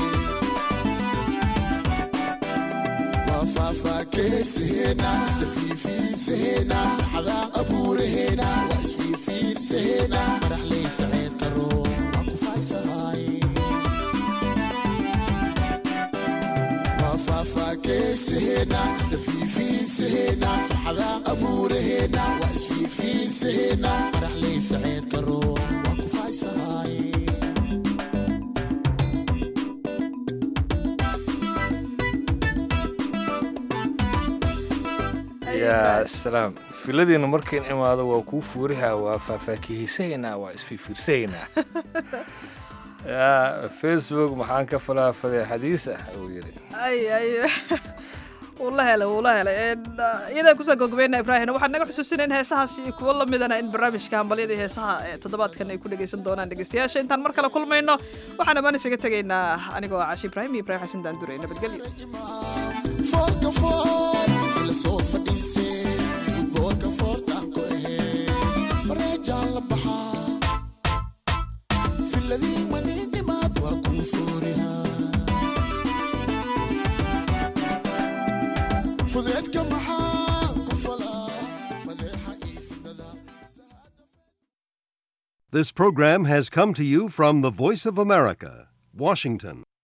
faafaakeesaheenna isla fiifiinsaheenna farxadaa abuuraheena waa isfiifiinsaheenna madaxley faceed karo waa ku faaysahaay waa faafaakeesaheenna isla fiifiinsaheenna farxadaa abuuraheena waa isfiifiinsaheenna madaxley faceed karo waa ku faaysahaay yaa salaam filadiina markayn imaado waa kuu fuurihaa waa faahfaakihiisahaynaa waa isfiirfiirsahaynaa yaa facebook maxaan ka falaa fadeexadiis ah uu yidhi ay ay wuu la helay wuu la helay iyadaan kusoo gogobeyna ibraahim waxaan naga xusuusina in heesahaas iyo kuwo lamidana in barnaamijka hambalyada iyo heesaha ee toddobaadkan ay ku dhegaysan doonaan dhegeystayaasha intaan mar kale kulmayno waxaan amaan isaga tegaynaa anigoo ah cashi ibraahim iyo ibrahim xasan daandure nabadgelyo foolka fool ila soo fadhiisee futboolka foortaan ku ahee fareejaan la baxaa filadii maniinimaad waa kuu foorihaa fudeedka maxaa ku falaa fadeexa iyo fidada This program has come to you from the Voice of America, Washington.